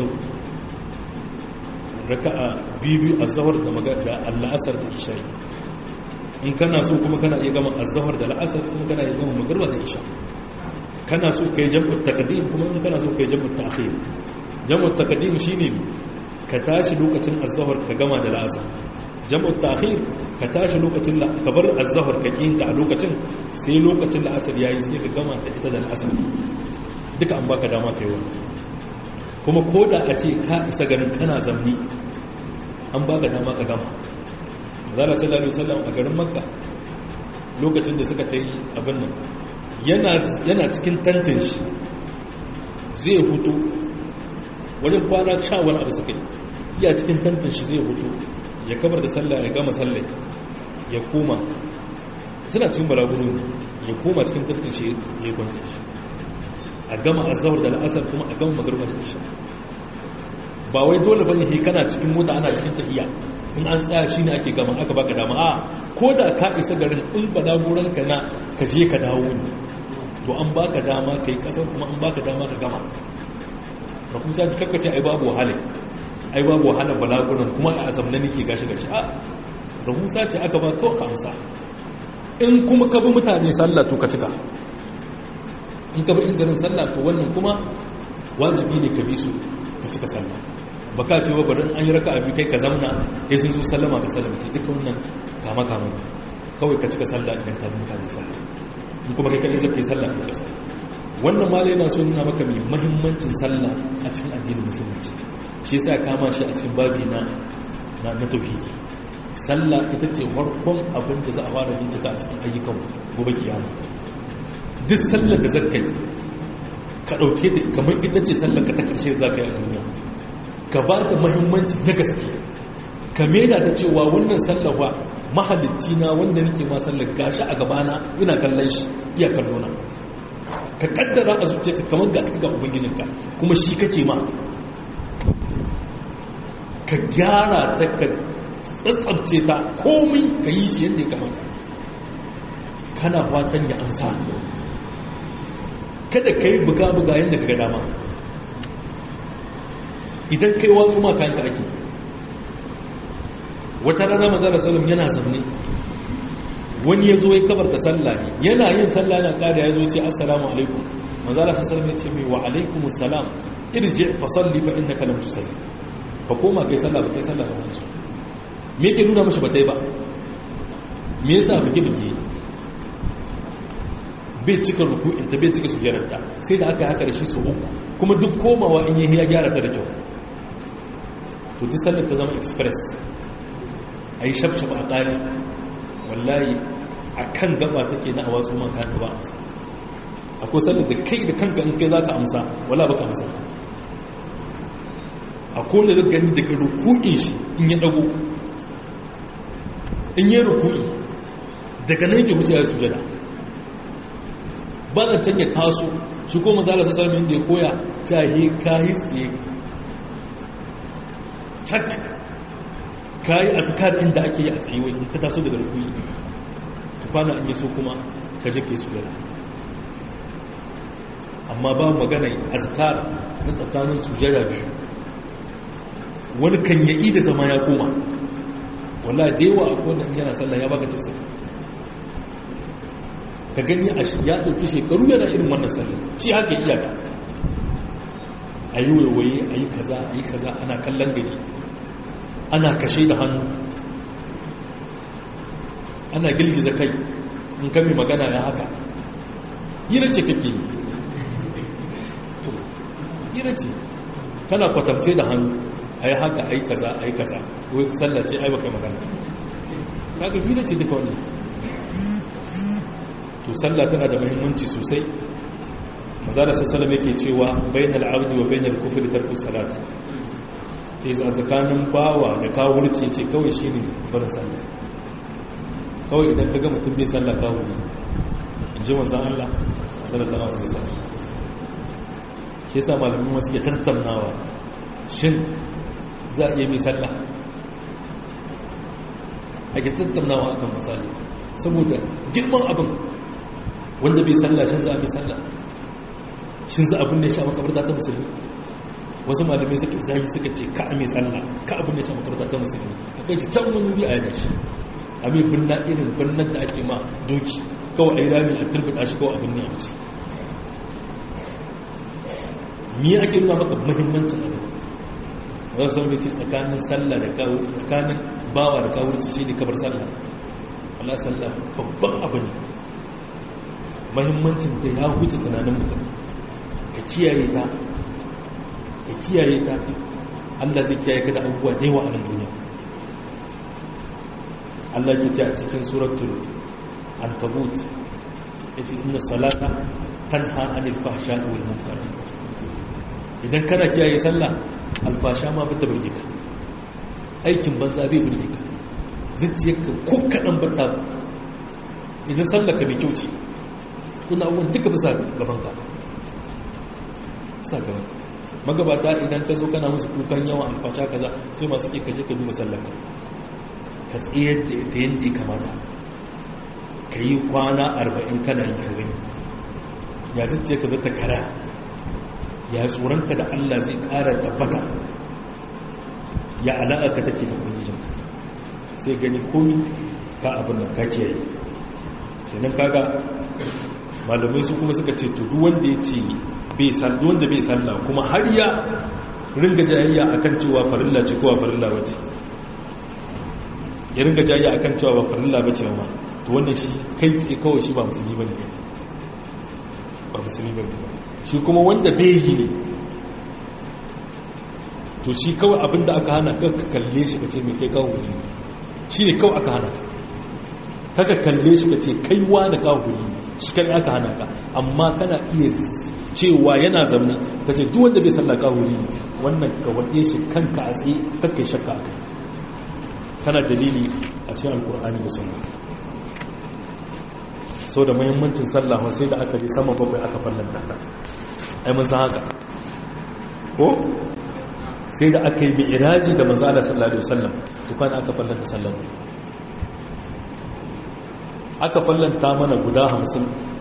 raka'a bibi azhar da magar da al'asar da isha in kana so kuma kana iya gama azhar da al'asar kuma kana iya gama magarba da isha kana so kai jam'ut taqdim kuma in kana so kai jam'ut ta'khir jam'ut taqdim shine ka tashi lokacin az-zuhr ka gama da al'asr jam'ut ta'khir ka tashi lokacin la ka bar az-zuhr ka kin da a lokacin sai lokacin la'asar yayi sai ka gama da ita da al'asr duka an baka dama kai wannan kuma koda a ce ka isa garin kana zamni an baka dama ka gama zalla sallallahu alaihi wasallam a garin makka lokacin da suka tayi abin nan yana cikin tantin shi zai hutu wajen kwana sha wani abu suka yi iya cikin tantin shi zai hutu ya kabar da sallah ya gama sallah ya koma suna cikin balaguro ya koma cikin tantin shi ya kwanta shi a gama azawar da la'asar kuma a gama magarba da isha ba wai dole bane he kana cikin mota ana cikin tahiya in an tsaya shi ne ake gama aka baka dama a ko da ka isa garin in balaguran ka na ka je ka dawo ne to an baka dama ka yi kasar kuma an baka dama ka gama rahusa ji kakkace ai babu wahala ai babu wahala balaguran kuma a azam na nake gashi gashi a rahusa ce aka ba kawai ka amsa in kuma ka bi mutane sallah to ka cika in ka bi in garin sallah to wannan kuma wajibi ne ka bi su ka cika sallah ba ka ce bari an yi raka abu kai ka zamna ya sun zo sallama ka sallamci duka wannan kama kama kawai ka cika sallah idan ka bi mutane sallah in kuma kai kadai zaka yi sallah kai kaso wannan ma yana so nuna maka mai muhimmancin sallah a cikin addinin musulunci shi yasa ya kama shi a cikin babi na na na tauhidi sallah ita ce farkon abin da za a fara bincika a cikin ayyukan gobe kiyama duk sallar da zaka yi ka dauke ta kamar ita ce sallar ka ta karshe zaka yi a duniya ka ba da muhimmanci na gaske ka meda ta cewa wannan sallawa mahalicci na wanda nake ma sallar gashi a gabana ina kallon shi iya kallona ka kaddara a zuciyarka kamar ga ga ubangijinka kuma shi kake ma ka gyara ta ka tsatsabce ta komai ka yi shi yadda ya kamata kana fatan ya amsa kada ka yi buga-buga yadda ka ga dama idan kai watsu ma kayanka ake wata rana mazara salam yana zamne wani ya zo ya kabarta sallah ne yana yin sallah na kada ya zo ce assalamu alaikum mazara salam ya ce mai wa alaikum assalam irji fa salli fa innaka lam tusalli fa koma kai sallah ba kai sallah ba wani me yake nuna mashi ba ta yi ba me yasa buke buke bai cika ruku'inta bai cika sujjararta sai da aka haka da shi su uku kuma duk komawa in yi ya gyara ta da kyau to duk sallar ta zama express a yi shafshaf a ƙari wallahi a kan gaba take na a wasu man kayan gaba amsa akwai sallar da kai da kanka in kai za ka amsa wala baka amsa ta a kone da gani daga ruku'in shi in ya dago in yi ruku'i daga nan yake wuce ya sujada ba da can ya taso shi ko mazala su sami inda ya koya ta yi kayi tsaye cak ka yi azkar inda ake yi a tsayuwa in ka taso daga rukuyi tukwana an yi so kuma ka je kai sujada amma ba magana azkar na tsakanin sujada biyu wani kan yaƙi da zama ya koma walla da yawa a kowane yana sallah ya baka tausayi ka gani a ya ɗauki shekaru yana irin wannan sallah shi haka iyaka a yi waiwaye a yi kaza a yi kaza ana kallon gari ana kashe da hannu ana girgiza kai in kame magana ya haka hira ce kake yi hira ce kana kwatamce da hannu a yi haka a yi kaza a yi kaza wai sallace ai baka magana kaga hira ce duka wannan to sallah tana da muhimmanci sosai maza da sassalam yake cewa bainal abdi wa bainal kufri tarku salat is a tsakanin bawa da kawurci ce kawai shine barin sallah kawai idan ka ga mutum bai sallah kawuri in ji manzan Allah sallallahu alaihi wasallam ke sa malamin wasu ke tattaunawa shin za a iya mai sallah a ke tattaunawa akan misali saboda girman abin wanda bai sallah shin za a mai sallah shin za abin da ya sha makabarta ta musulmi wasu malamai suka zagi suka ce ka a mai sallah ka abin da ya sha makabarta ta musulmi a kai can wani wuri a yana shi a mai birna irin birnin da ake ma doki kawai a yi rami a turbata shi kawai abin ne a wuce me ake nuna maka muhimmancin abin wani sau ce tsakanin sallah da kawo tsakanin bawa da kawo shi ne kabar sallah Allah sallah babban abu ne muhimmancin da ya wuce tunanin mutum ka kiyaye ta ka kiyaye ta Allah zai kiyaye ka da abubuwa da yawa a nan duniya Allah ke ce a cikin suratul ankabut yace inna salata tanha anil fahsha'i wal munkar idan kana kiyaye sallah alfasha ma bata burge ka aikin banza zai burge ka zuciyarka ko kadan bata idan sallar ka mai kyau ce kuna abubuwan duka bisa gaban ka bisa gaban ka magabata idan ka zo kana musu kukan yawan alfasha kaza sai masu ke kaje ka duba sallar ka ka tsayar da ita yadda ya kamata ka yi kwana arba'in kana yi ka gani ya zuce ka zata kara ya tsoronka da allah zai kara tabbata ya alaƙa take da ubangijinka sai gani komi ka abin nan ka kiyaye kenan kaga malamai su kuma suka ce to duk wanda ya ce bai sallah wanda bai sallah kuma har ya ringa jayayya akan cewa farilla ce kowa farilla wace ya ringa jayayya akan cewa ba farilla bace ma to wannan shi kai tsaye kawai shi ba musulmi bane ba musulmi bane shi kuma wanda bai yi ne to shi kawai abinda aka hana kan ka kalle shi ka ce mai kai kawo wuri shi ne kawai aka hana ka kaka kalle shi ka ce kai wa da kawo wuri shi kan aka hana ka amma kana iya cewa yana zamani ka ce duk wanda bai sallah kawo wuri wannan ka waɗe shi kanka a tsaye kakkai shakka a kai kana dalili a cikin alkur'ani da sunna sau da muhimmancin sallah sai da aka yi sama bakwai aka fallanta ta ai mun san haka ko sai da aka yi mai iraji da manzala sallallahu alaihi wasallam tukwan aka fallanta sallah aka fallanta mana guda hamsin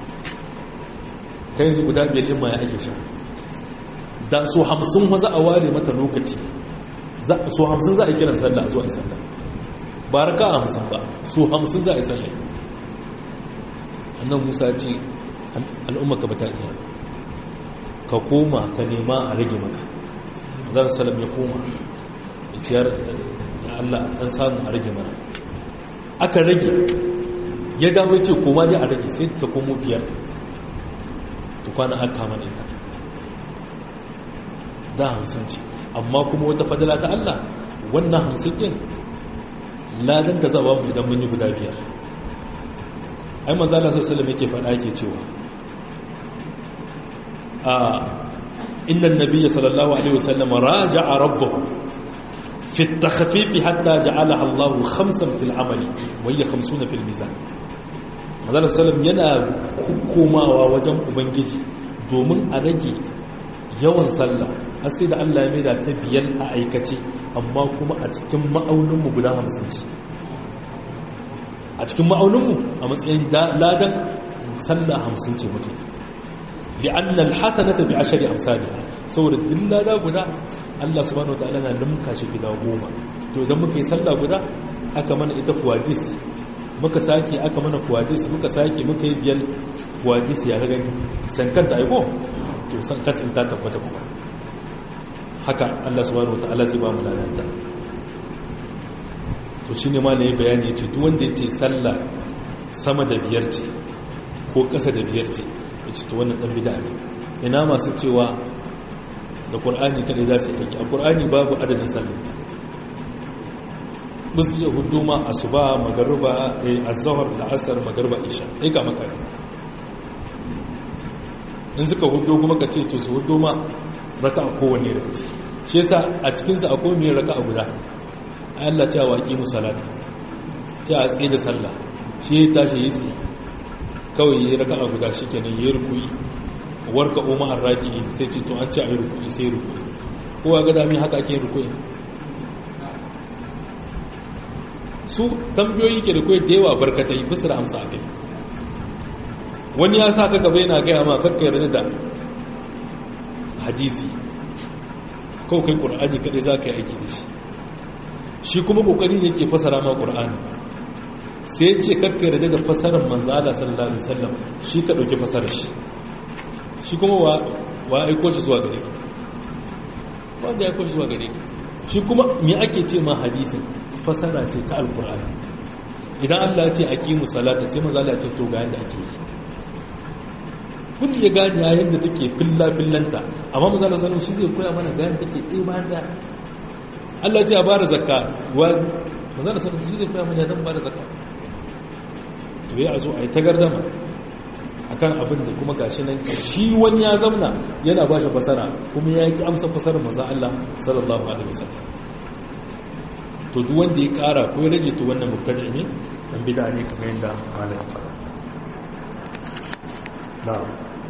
ta yanzu guda biyar ɗin ma ya ake sha da so hamsin za a ware mata lokaci so hamsin za a kiran sallah a zuwa yi sallah ba raka a hamsin ba so hamsin za a yi sallah annan musa ce al'ummaka ba ta iya ka koma ka nema a rage maka zan salam ya koma ya ciyar ya Allah an samu a rage mana aka rage ya dawo ce koma dai a rage sai ta komo biyar ta kwana aka mana ita da hamsin ce amma kuma wata fadala ta Allah wannan hamsin ɗin ladan ta zaba mu idan mun yi guda biyar ai manzo Allah sallallahu alaihi yake faɗa yake cewa a inna an-nabiy sallallahu alaihi wasallam raja'a rabbahu fi at-takhfif hatta ja'alaha Allah khamsan fil amali wa hiya 50 fil mizan manzo sallallahu yana komawa wajen ubangiji domin a rage yawan sallah har sai da Allah ya maida ta biyan a aikace amma kuma a cikin ma'auninmu guda hamsin ce a cikin ma'auninmu a matsayin ladan sallah hamsin ce muke bi annal hasanata bi ashari amsalha saboda duk lada guda Allah subhanahu wataala na limka shi gida goma to idan muka yi sallah guda aka mana ita fuwadis muka sake aka mana fuwadis muka sake muka yi biyar fuwadis ya ga gani sankanta aiko to sankanta in ta tabbata kuma haka Allah subhanahu wataala zai ba mu ladanta to shine ma ne bayani yace duk wanda yace sallah sama da biyar ce ko ƙasa da biyar ce yace to wannan dan bid'a ne ina masu cewa da Qur'ani kadai za su yi a Qur'ani babu adadin sallah musu ya hudu ma asuba magariba az-zuhr al-asr magariba isha ai ga maka in suka hudu kuma ka ce to su hudu ma raka'a kowanne daga ciki shi yasa a cikin sa akwai mai raka'a guda Allah cewa waqi musallata cewa tsaye da sallah shi ya tashi yi tsaye kawai yi raka'a guda shikenan yi rukuyi warka umma arraki'i sai ce to an ce ayi rukuyi sai rukuyi kowa ga dami haka ake rukuyi su tambayoyi ke da kai da yawa barkatai bisa da amsa akai wani ya sa ka gaba yana gaya ma kakka yarda da hadisi kawai kai ƙur'ani kaɗai za ka yi aiki da shi shi kuma ƙoƙari yake fasara ma ƙur'ani sai ce kakka yarda da fasarar manzala sallallahu alaihi wasallam shi ka ɗauki fasarar shi shi kuma wa aiko shi zuwa gare ka wanda ya aiko shi zuwa gare ka shi kuma me ake ce ma hadisin fasara ce ta alƙur'ani idan Allah ya ce aqimu salata sai manzala ya ce to ga yanda ake yi kun ya gani yayin da take filla-fillanta amma maza da sanin shi zai koya mana gani take ɗaya bayan da Allah ce a ba da zakka wani maza da sanin shi zai koya mana yadda ba da zakka to ya zo a yi tagardama a kan abin da kuma gashi nan shi wani ya zamna yana ba shi fasara kuma ya ki amsa fasarar maza Allah sallallahu alaihi wasallam to duk wanda ya kara ko ya rage to wannan mubtadi ne dan bid'a ne kamar yadda malam ya faɗa na'am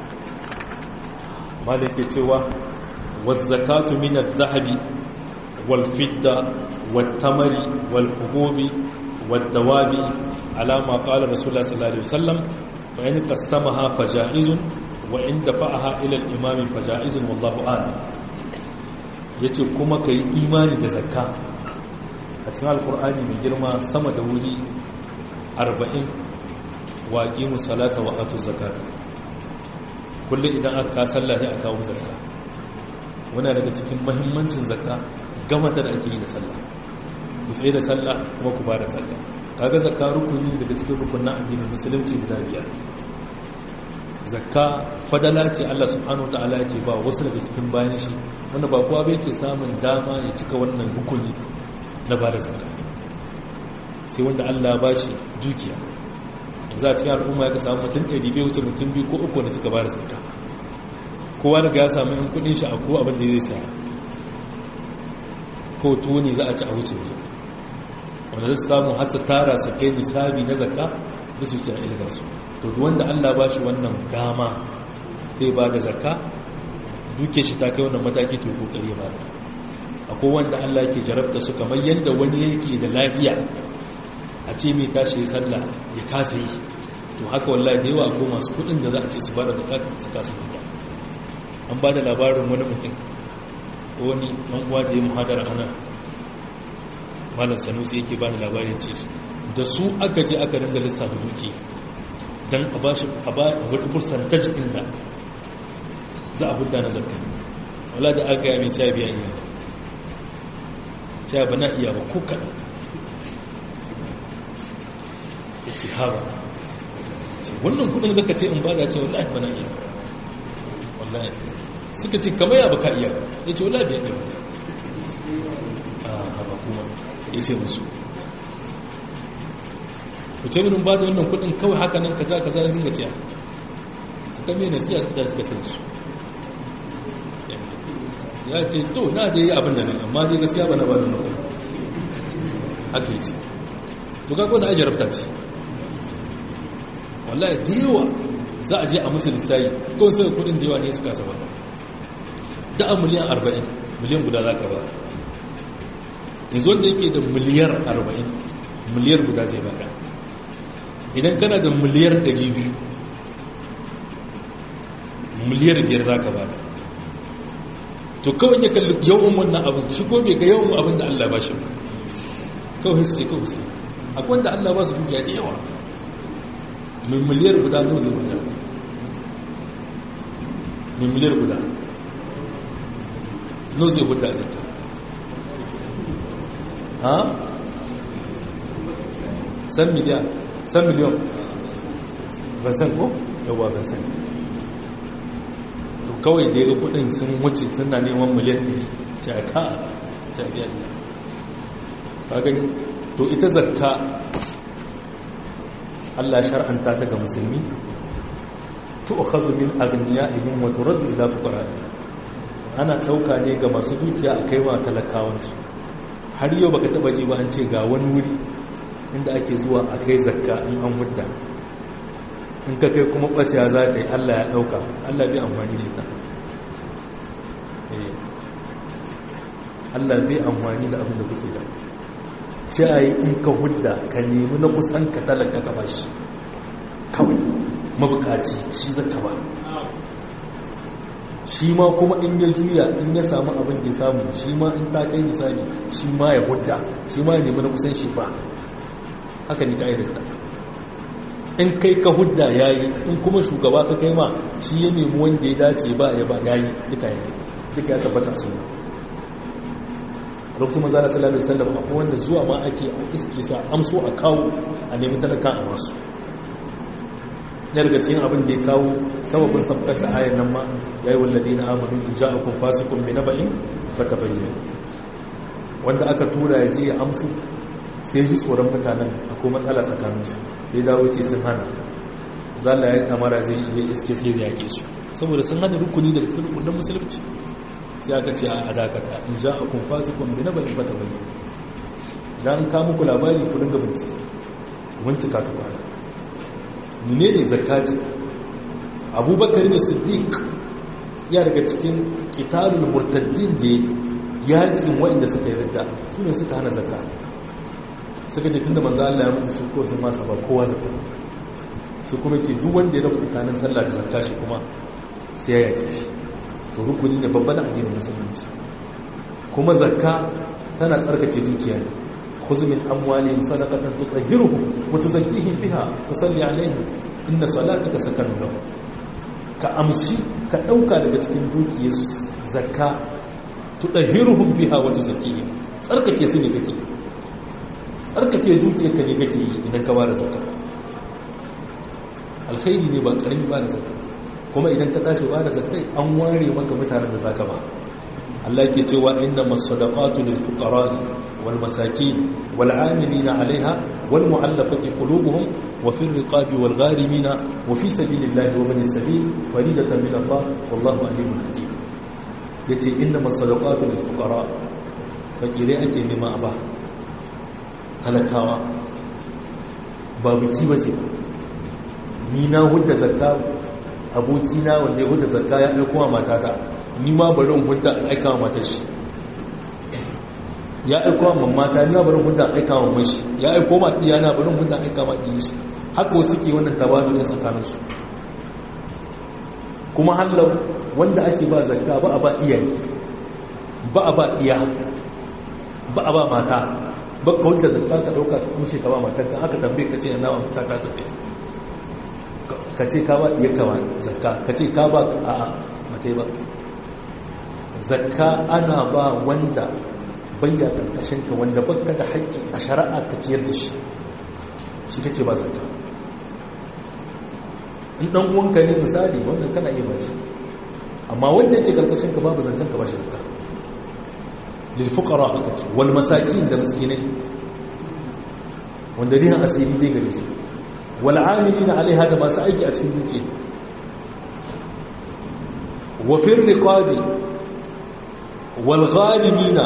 malike cewa wazzakatu min adh-dhahabi wal fidda wat tamari wal hububi wad dawabi ala ma qala rasulullah sallallahu alaihi wasallam fa in qasamaha fajaizun wa in dafa'aha ila al-imam fajaizun wallahu a'lam yace kuma kai imani da zakka a cikin alqur'ani mai girma sama da wuri 40 waqimus salata wa atuz zakata kullum idan aka ka sallah sai aka kawo zakka wani daga cikin mahimmancin zakka gama ta da ake yi da sallah ku tsaye da sallah kuma ku bada sallah kaga zakka rukuni daga cikin rukunin addinin musulunci guda biyar zakka fadala ce Allah subhanahu wataala yake ba wasu daga cikin bayan shi wanda ba kowa bai ke samun dama ya cika wannan rukuni na bada zakka sai wanda Allah ba shi dukiya za a cikin al'umma ya ka samu mutum ɗari bai wuce mutum biyu ko uku da suka ba da zakka kowa daga ya samu in kudin shi a ko abin da zai saya ko tuwo ne za a ci a wuce wuce wanda zai samu hasa tara su kai nisabi na zakka da su ci a ilga su to duk wanda allah ba shi wannan dama zai ba da zakka duke shi ta kai wannan mataki to kokari ba da akwai wanda allah yake jarabta su kamar yadda wani yake da lafiya a ce mai tashi ya sallah ya kasa yi to haka wallahi da yawa ko masu kudin da za a ce su bada zakat su kasa fita an ba da labarin wani mutum wani ɗan uwa da ya muhadara ana malam sanusi yake ba da labarin ce da su aka je aka ringa lissafa duki don a ba shi a ba wani percentage ɗin da za a hudda na zakka wala da aka yi mai cewa biya iya cewa ba na iya ba ko kaɗan ce haba wannan kudin da ka ce in bada ce wallahi bana iya wallahi suka ce kamar ya baka iya ya ce wallahi bai iya a haba kuma ya ce musu ku ce minin bada wannan kudin kawai haka nan kaza kaza ya ringa ciya suka mai nasiya suka tashi suka tansu ya ce to na da yi abin da nan amma dai gaskiya bana bada wannan kudin haka yi ce to kako da ajiyar ce wallahi da yawa za a je a musu lissayi kawai sai kudin da yawa ne suka saba da a miliyan 40 miliyan guda za ka ba yanzu wanda yake da miliyar 40 miliyar guda zai baka idan kana da miliyar 200 miliyar biyar za ka bada to kawai ya kalli yawan wannan abin shi ko bai ga yawan abin da Allah ba shi kawai su ce kawai su akwai wanda Allah ba su dukiya da yawa mai miliyar guda nau zai guda mai miliyar guda nau zai guda zaka ha? san miliyan san miliyan ban san ko? yawa ban san to kawai da ya kudin sun wuce suna neman miliyan ɗari ce a ka ce a biya gani to ita zakka Allah shar'anta ta ga musulmi tu'khadhu min aghniyaihim wa turaddu ila fuqara'ihim ana dauka ne ga masu dukiya a kaiwa talakawan su har yau baka taba ji ba an ce ga wani wuri inda ake zuwa a kai zakka in an mudda in ka kai kuma baciya za ka yi Allah ya dauka Allah bai amfani da ita Allah bai amfani da abin da kuke da ce a yi in ka hudda ka nemi na kusan ka talaka ka bashi kawai mabukaci shi zaka ba shi ma kuma in ya juya in ya samu abin da ya samu shi ma in ta kai misali shi ma ya hudda shi ma ya nemi na kusan shi ba haka ne ka'idarta in kai ka hudda ya yi in kuma shugaba ka kai ma shi ya nemi wanda ya dace ba ya ba ya yi duka ya tabbata suna lokacin manzana sallallahu alaihi wasallam akwai wanda zuwa ma ake a iske su amso a kawo a nemi talaka a masu ya daga cikin abin da ya kawo sababin sabtar da ayan nan ma ya yi wallazi na amanu in ja akun fasikun mai naba'in fata bayyana wanda aka tura ya je ya amsu sai ji tsoron mutanen akwai matsala tsakaninsu sai dawo ce sun hana zalla ya kamara zai iya iske sai ya yake su saboda sun hana rukuni daga cikin rukunin musulunci sai aka ce a dakata in ja a kun fasikun bi na bayan fata bayi don ka muku labari ku dinga bincike bincika ta kwana mine ne zakati abubakar ne siddiq ya daga cikin kitarul murtaddin da yakin waɗanda suka yi ridda su ne suka hana zakka suka ce tunda manzo Allah ya mutu su ko sun masa ba kowa zakka shi kuma ce duk wanda ya rabu tsakanin sallah da zakka shi kuma sai ya yake shi to rukuni ne babban addinin musulunci kuma zakka tana tsarkake dukiya ne khudh min amwalihim sadaqatan tutahhiruhum wa tuzakkihim biha tusalli alaihim inna salataka sakanun lahum ka amshi ka dauka daga cikin dukiyar zakka tutahhiruhum biha wa tuzakkihim tsarkake su ne kake tsarkake dukiyar ka ne kake idan ka bada zakka alkhairi ne ba karami ba da zakka kuma idan ka tashi ba da zakai an ware maka mutanen da zaka ba Allah yake cewa inna masadaqatu lil fuqara wal masakin wal 'amilina 'alayha wal mu'allafati qulubuhum wa fil riqabi wal gharimina wa fi sabilillahi wa bani sabil faridatan min Allah wallahu alimun hakim yace inna masadaqatu lil fuqara fakire ake nema ba talakawa ba biki bace ni na hudda zakka abokina wanda ya huda zakka ya aiko wa matata ni ma bari in huda in aika wa matar shi ya aiko wa mamata ni ma bari in huda in aika wa mashi ya aiko ma diyana bari in huda in aika ma diyin shi haka wasu ke wannan tabatu ne tsakanin su kuma hallau wanda ake ba zakka ba a ba iyaye ba a ba iya ba a ba mata ba ka wanda zakka ka dauka ka kushe ka ba matarka aka tambaye ka ce yana wa mata ka zakka ka ce ka ba iya kama zakka ka ce ka ba a matai ba zakka ana ba wanda bayya ka wanda baka da haƙƙi a shari'a ka ciyar da shi shi kake ba zakka in ɗan uwanka ne misali wannan kana iya ba shi amma wanda yake karkashin ka babu zancen ka ba shi zakka lil fuqara aka ce wal masakin da miskinai wanda rihan asiri dai gare su wal'amilina alaiha da masu aiki a cikin duki wafin riƙabi walghalimina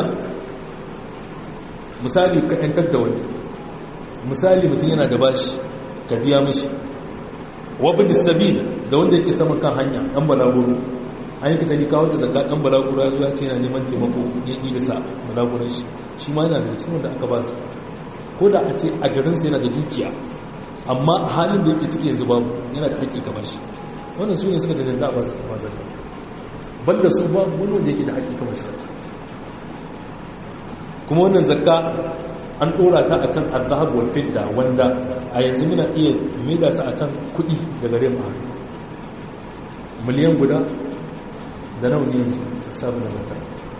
misali ka ‘yantar da wani misali mutum yana da bashi ka biya mishi wabin sabil da wanda yake saman kan hanya ɗan balagoro an yi katari kawo da zakka ɗan balagura zuwa ce yana neman taimako ya yi da sa balaguran shi shi ma yana da cikin wanda aka ba su ko da a ce a garinsa yana da dukiya amma a halin da yake ciki yanzu babu yana da haƙƙi kamar shi wannan su ne suka jajanta a ba su ba zakka banda su babu wani wanda yake da haƙƙi kamar shi zakka kuma wannan zakka an ɗora ta akan al-dhahab wal fidda wanda a yanzu muna iya maida su akan kuɗi da gare mu miliyan guda da nawa ne yanzu sabon zakka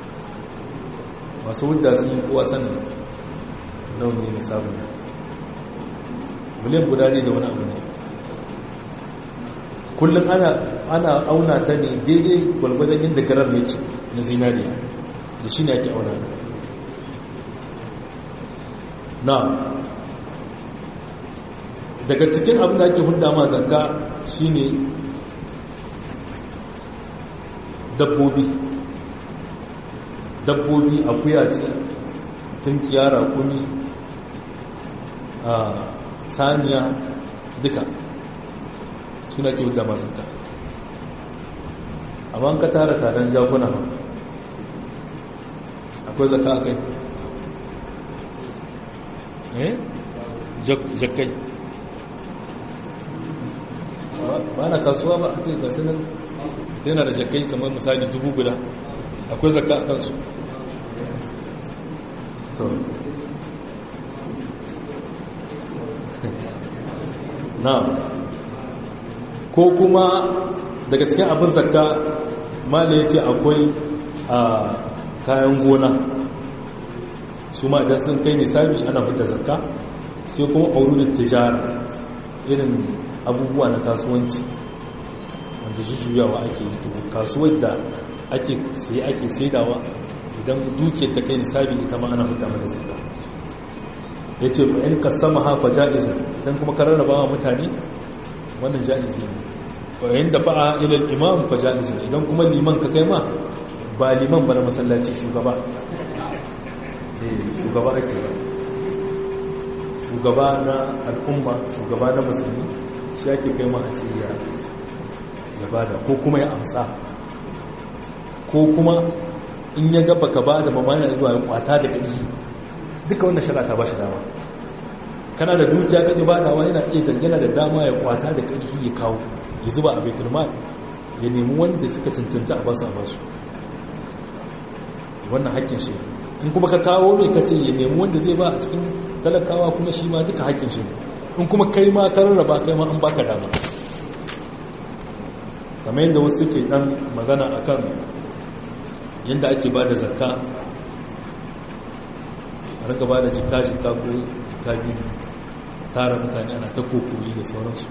masu hudda sun yi kowa sanin nawa ne nisabin da miliyan guda ne da wani abu ne kullum ana auna ta ne daidai gwalgwadon inda garar yake na zinariya da shi ne ake auna ta na daga cikin abin da ake hudda ma zakka shine dabbobi dabbobi akuya ce tunkiya rakuni a saniya duka suna ke da masu ka amma ka tara taron jakuna akwai zaka a kai eh jakkai ba na kasuwa ba a ce gasu nan yana da jakkai kamar misali dubu guda akwai zaka a kansu to na ko kuma daga cikin abin zakka mala ya ce akwai a kayan gona su ma idan sun kai misali ana fita zakka sai kuma aurudin tijara irin abubuwa na kasuwanci wanda jujjuyawa ake yi to kasuwar da ake sai ake saidawa idan dukiyar ta kai nisabi ita ma ana fita mata zakka ya ce fa'in kasama hafa ja'izun idan kuma ka rarraba wa mutane wannan ja'izi ne fa'in da fa'a ilal imam fa ja'izun idan kuma liman ka kai ma ba liman ba na masallaci shugaba shugaba ake ba shugaba na al'umma shugaba na musulmi shi ake kai ma a ce ya bada ko kuma ya amsa ko kuma in ya gaba ka ba da mamaya zuwa ya kwata da ƙarfi duka wannan shara ta ba shi dama kana da dukiya kaji ba dawa yana iya dangana da dama ya kwata da ƙarfi ya kawo ya zuba a baitul mal ya nemi wanda suka cancanta a basu a basu wannan haƙƙin shi in kuma ka kawo mai kace ya nemi wanda zai ba a cikin talakawa kuma shi ma duka haƙƙin shi in kuma kai ma ka rarraba kai ma an baka dama kamar yadda wasu suke dan magana akan yadda ake ba da zakka a rika ba da jika-jika ko jika biyu tara mutane ana ta kokoyi da sauransu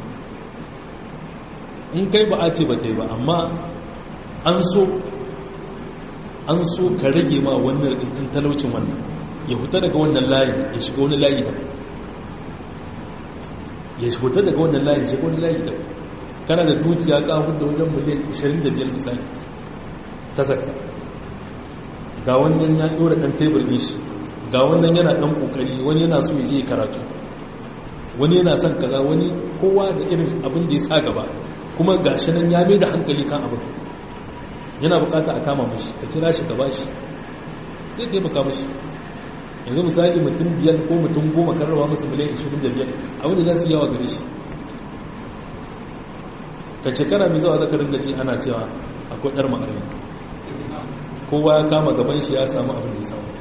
in kai ba a ce ba kai ba amma an so an so ka rage ma wannan rikin talaucin wannan ya huta daga wannan layin ya shiga wani layi da ya huta daga wannan layin ya shiga wani layi da kana da dukiya ka hudu wajen miliyan 25 misali ta zakka ga wannan ya ɗora ɗan tebur ɗin shi ga wannan yana ɗan ƙoƙari wani yana so ya je karatu wani yana son kaza wani kowa da irin abin da ya sa gaba kuma ga shi nan ya mai da hankali kan abin yana bukata a kama mashi ka kira shi ka ba shi zai taimaka mashi yanzu misali mutum biyar ko mutum goma karrawa musu miliyan 25 abin da za su yawa gare shi ka shekara mai zawa zakarin da shi ana cewa akwai ɗar ma'arin kowa ya kama gaban shi ya samu abin da ya samu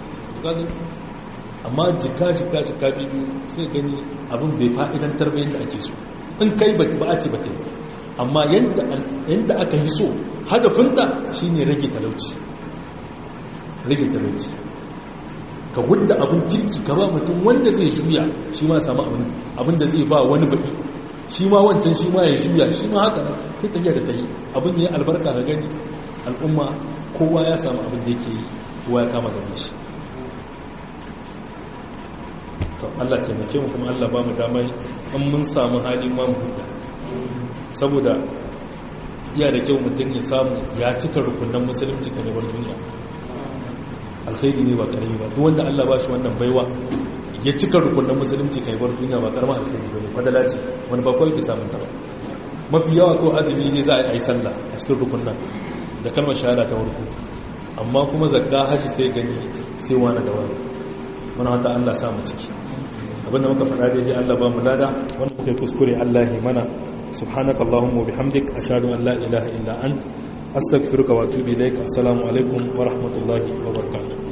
amma jika jika jika biyu sai gani abin bai fa'idantar bayan da ake so in kai ba a ce ba kai amma yadda aka yi so hadafinta shi ne rage talauci rage talauci ka gudda abin kirki ka ba mutum wanda zai juya shi ma samu abin da zai ba wani baki shi ma wancan shi ma ya juya shi ma haka sai tafiya da ta yi abin ya albarka ka gani al'umma kowa ya samu abin da yake yi kowa ya kama gaban shi to Allah taimake mu kuma Allah ba mu damar an mun samu hali ma mu huta saboda iya da kyau mutum ya samu ya cika rukunan musulunci kan yabar duniya alkhairi ne ba karami ba duk wanda Allah ba shi wannan baiwa ya cika rukunan musulunci kan yabar duniya ba karama alkhairi ba ne fadala ce wani ba kawai ke samun ta ba mafi yawa ko azumi ne za a yi sallah a cikin rukunan da kalmar shahada ta warko amma kuma zakka haji sai gani sai wani da wani muna wata Allah samu ciki abinda muka faɗa daidai Allah ba mu lada wanda muka yi kuskure Allah ya mana subhanaka allahumma bihamdik ashhadu an la ilaha illa ant astaghfiruka wa atubu ilaik assalamu alaikum wa rahmatullahi wa barakatuh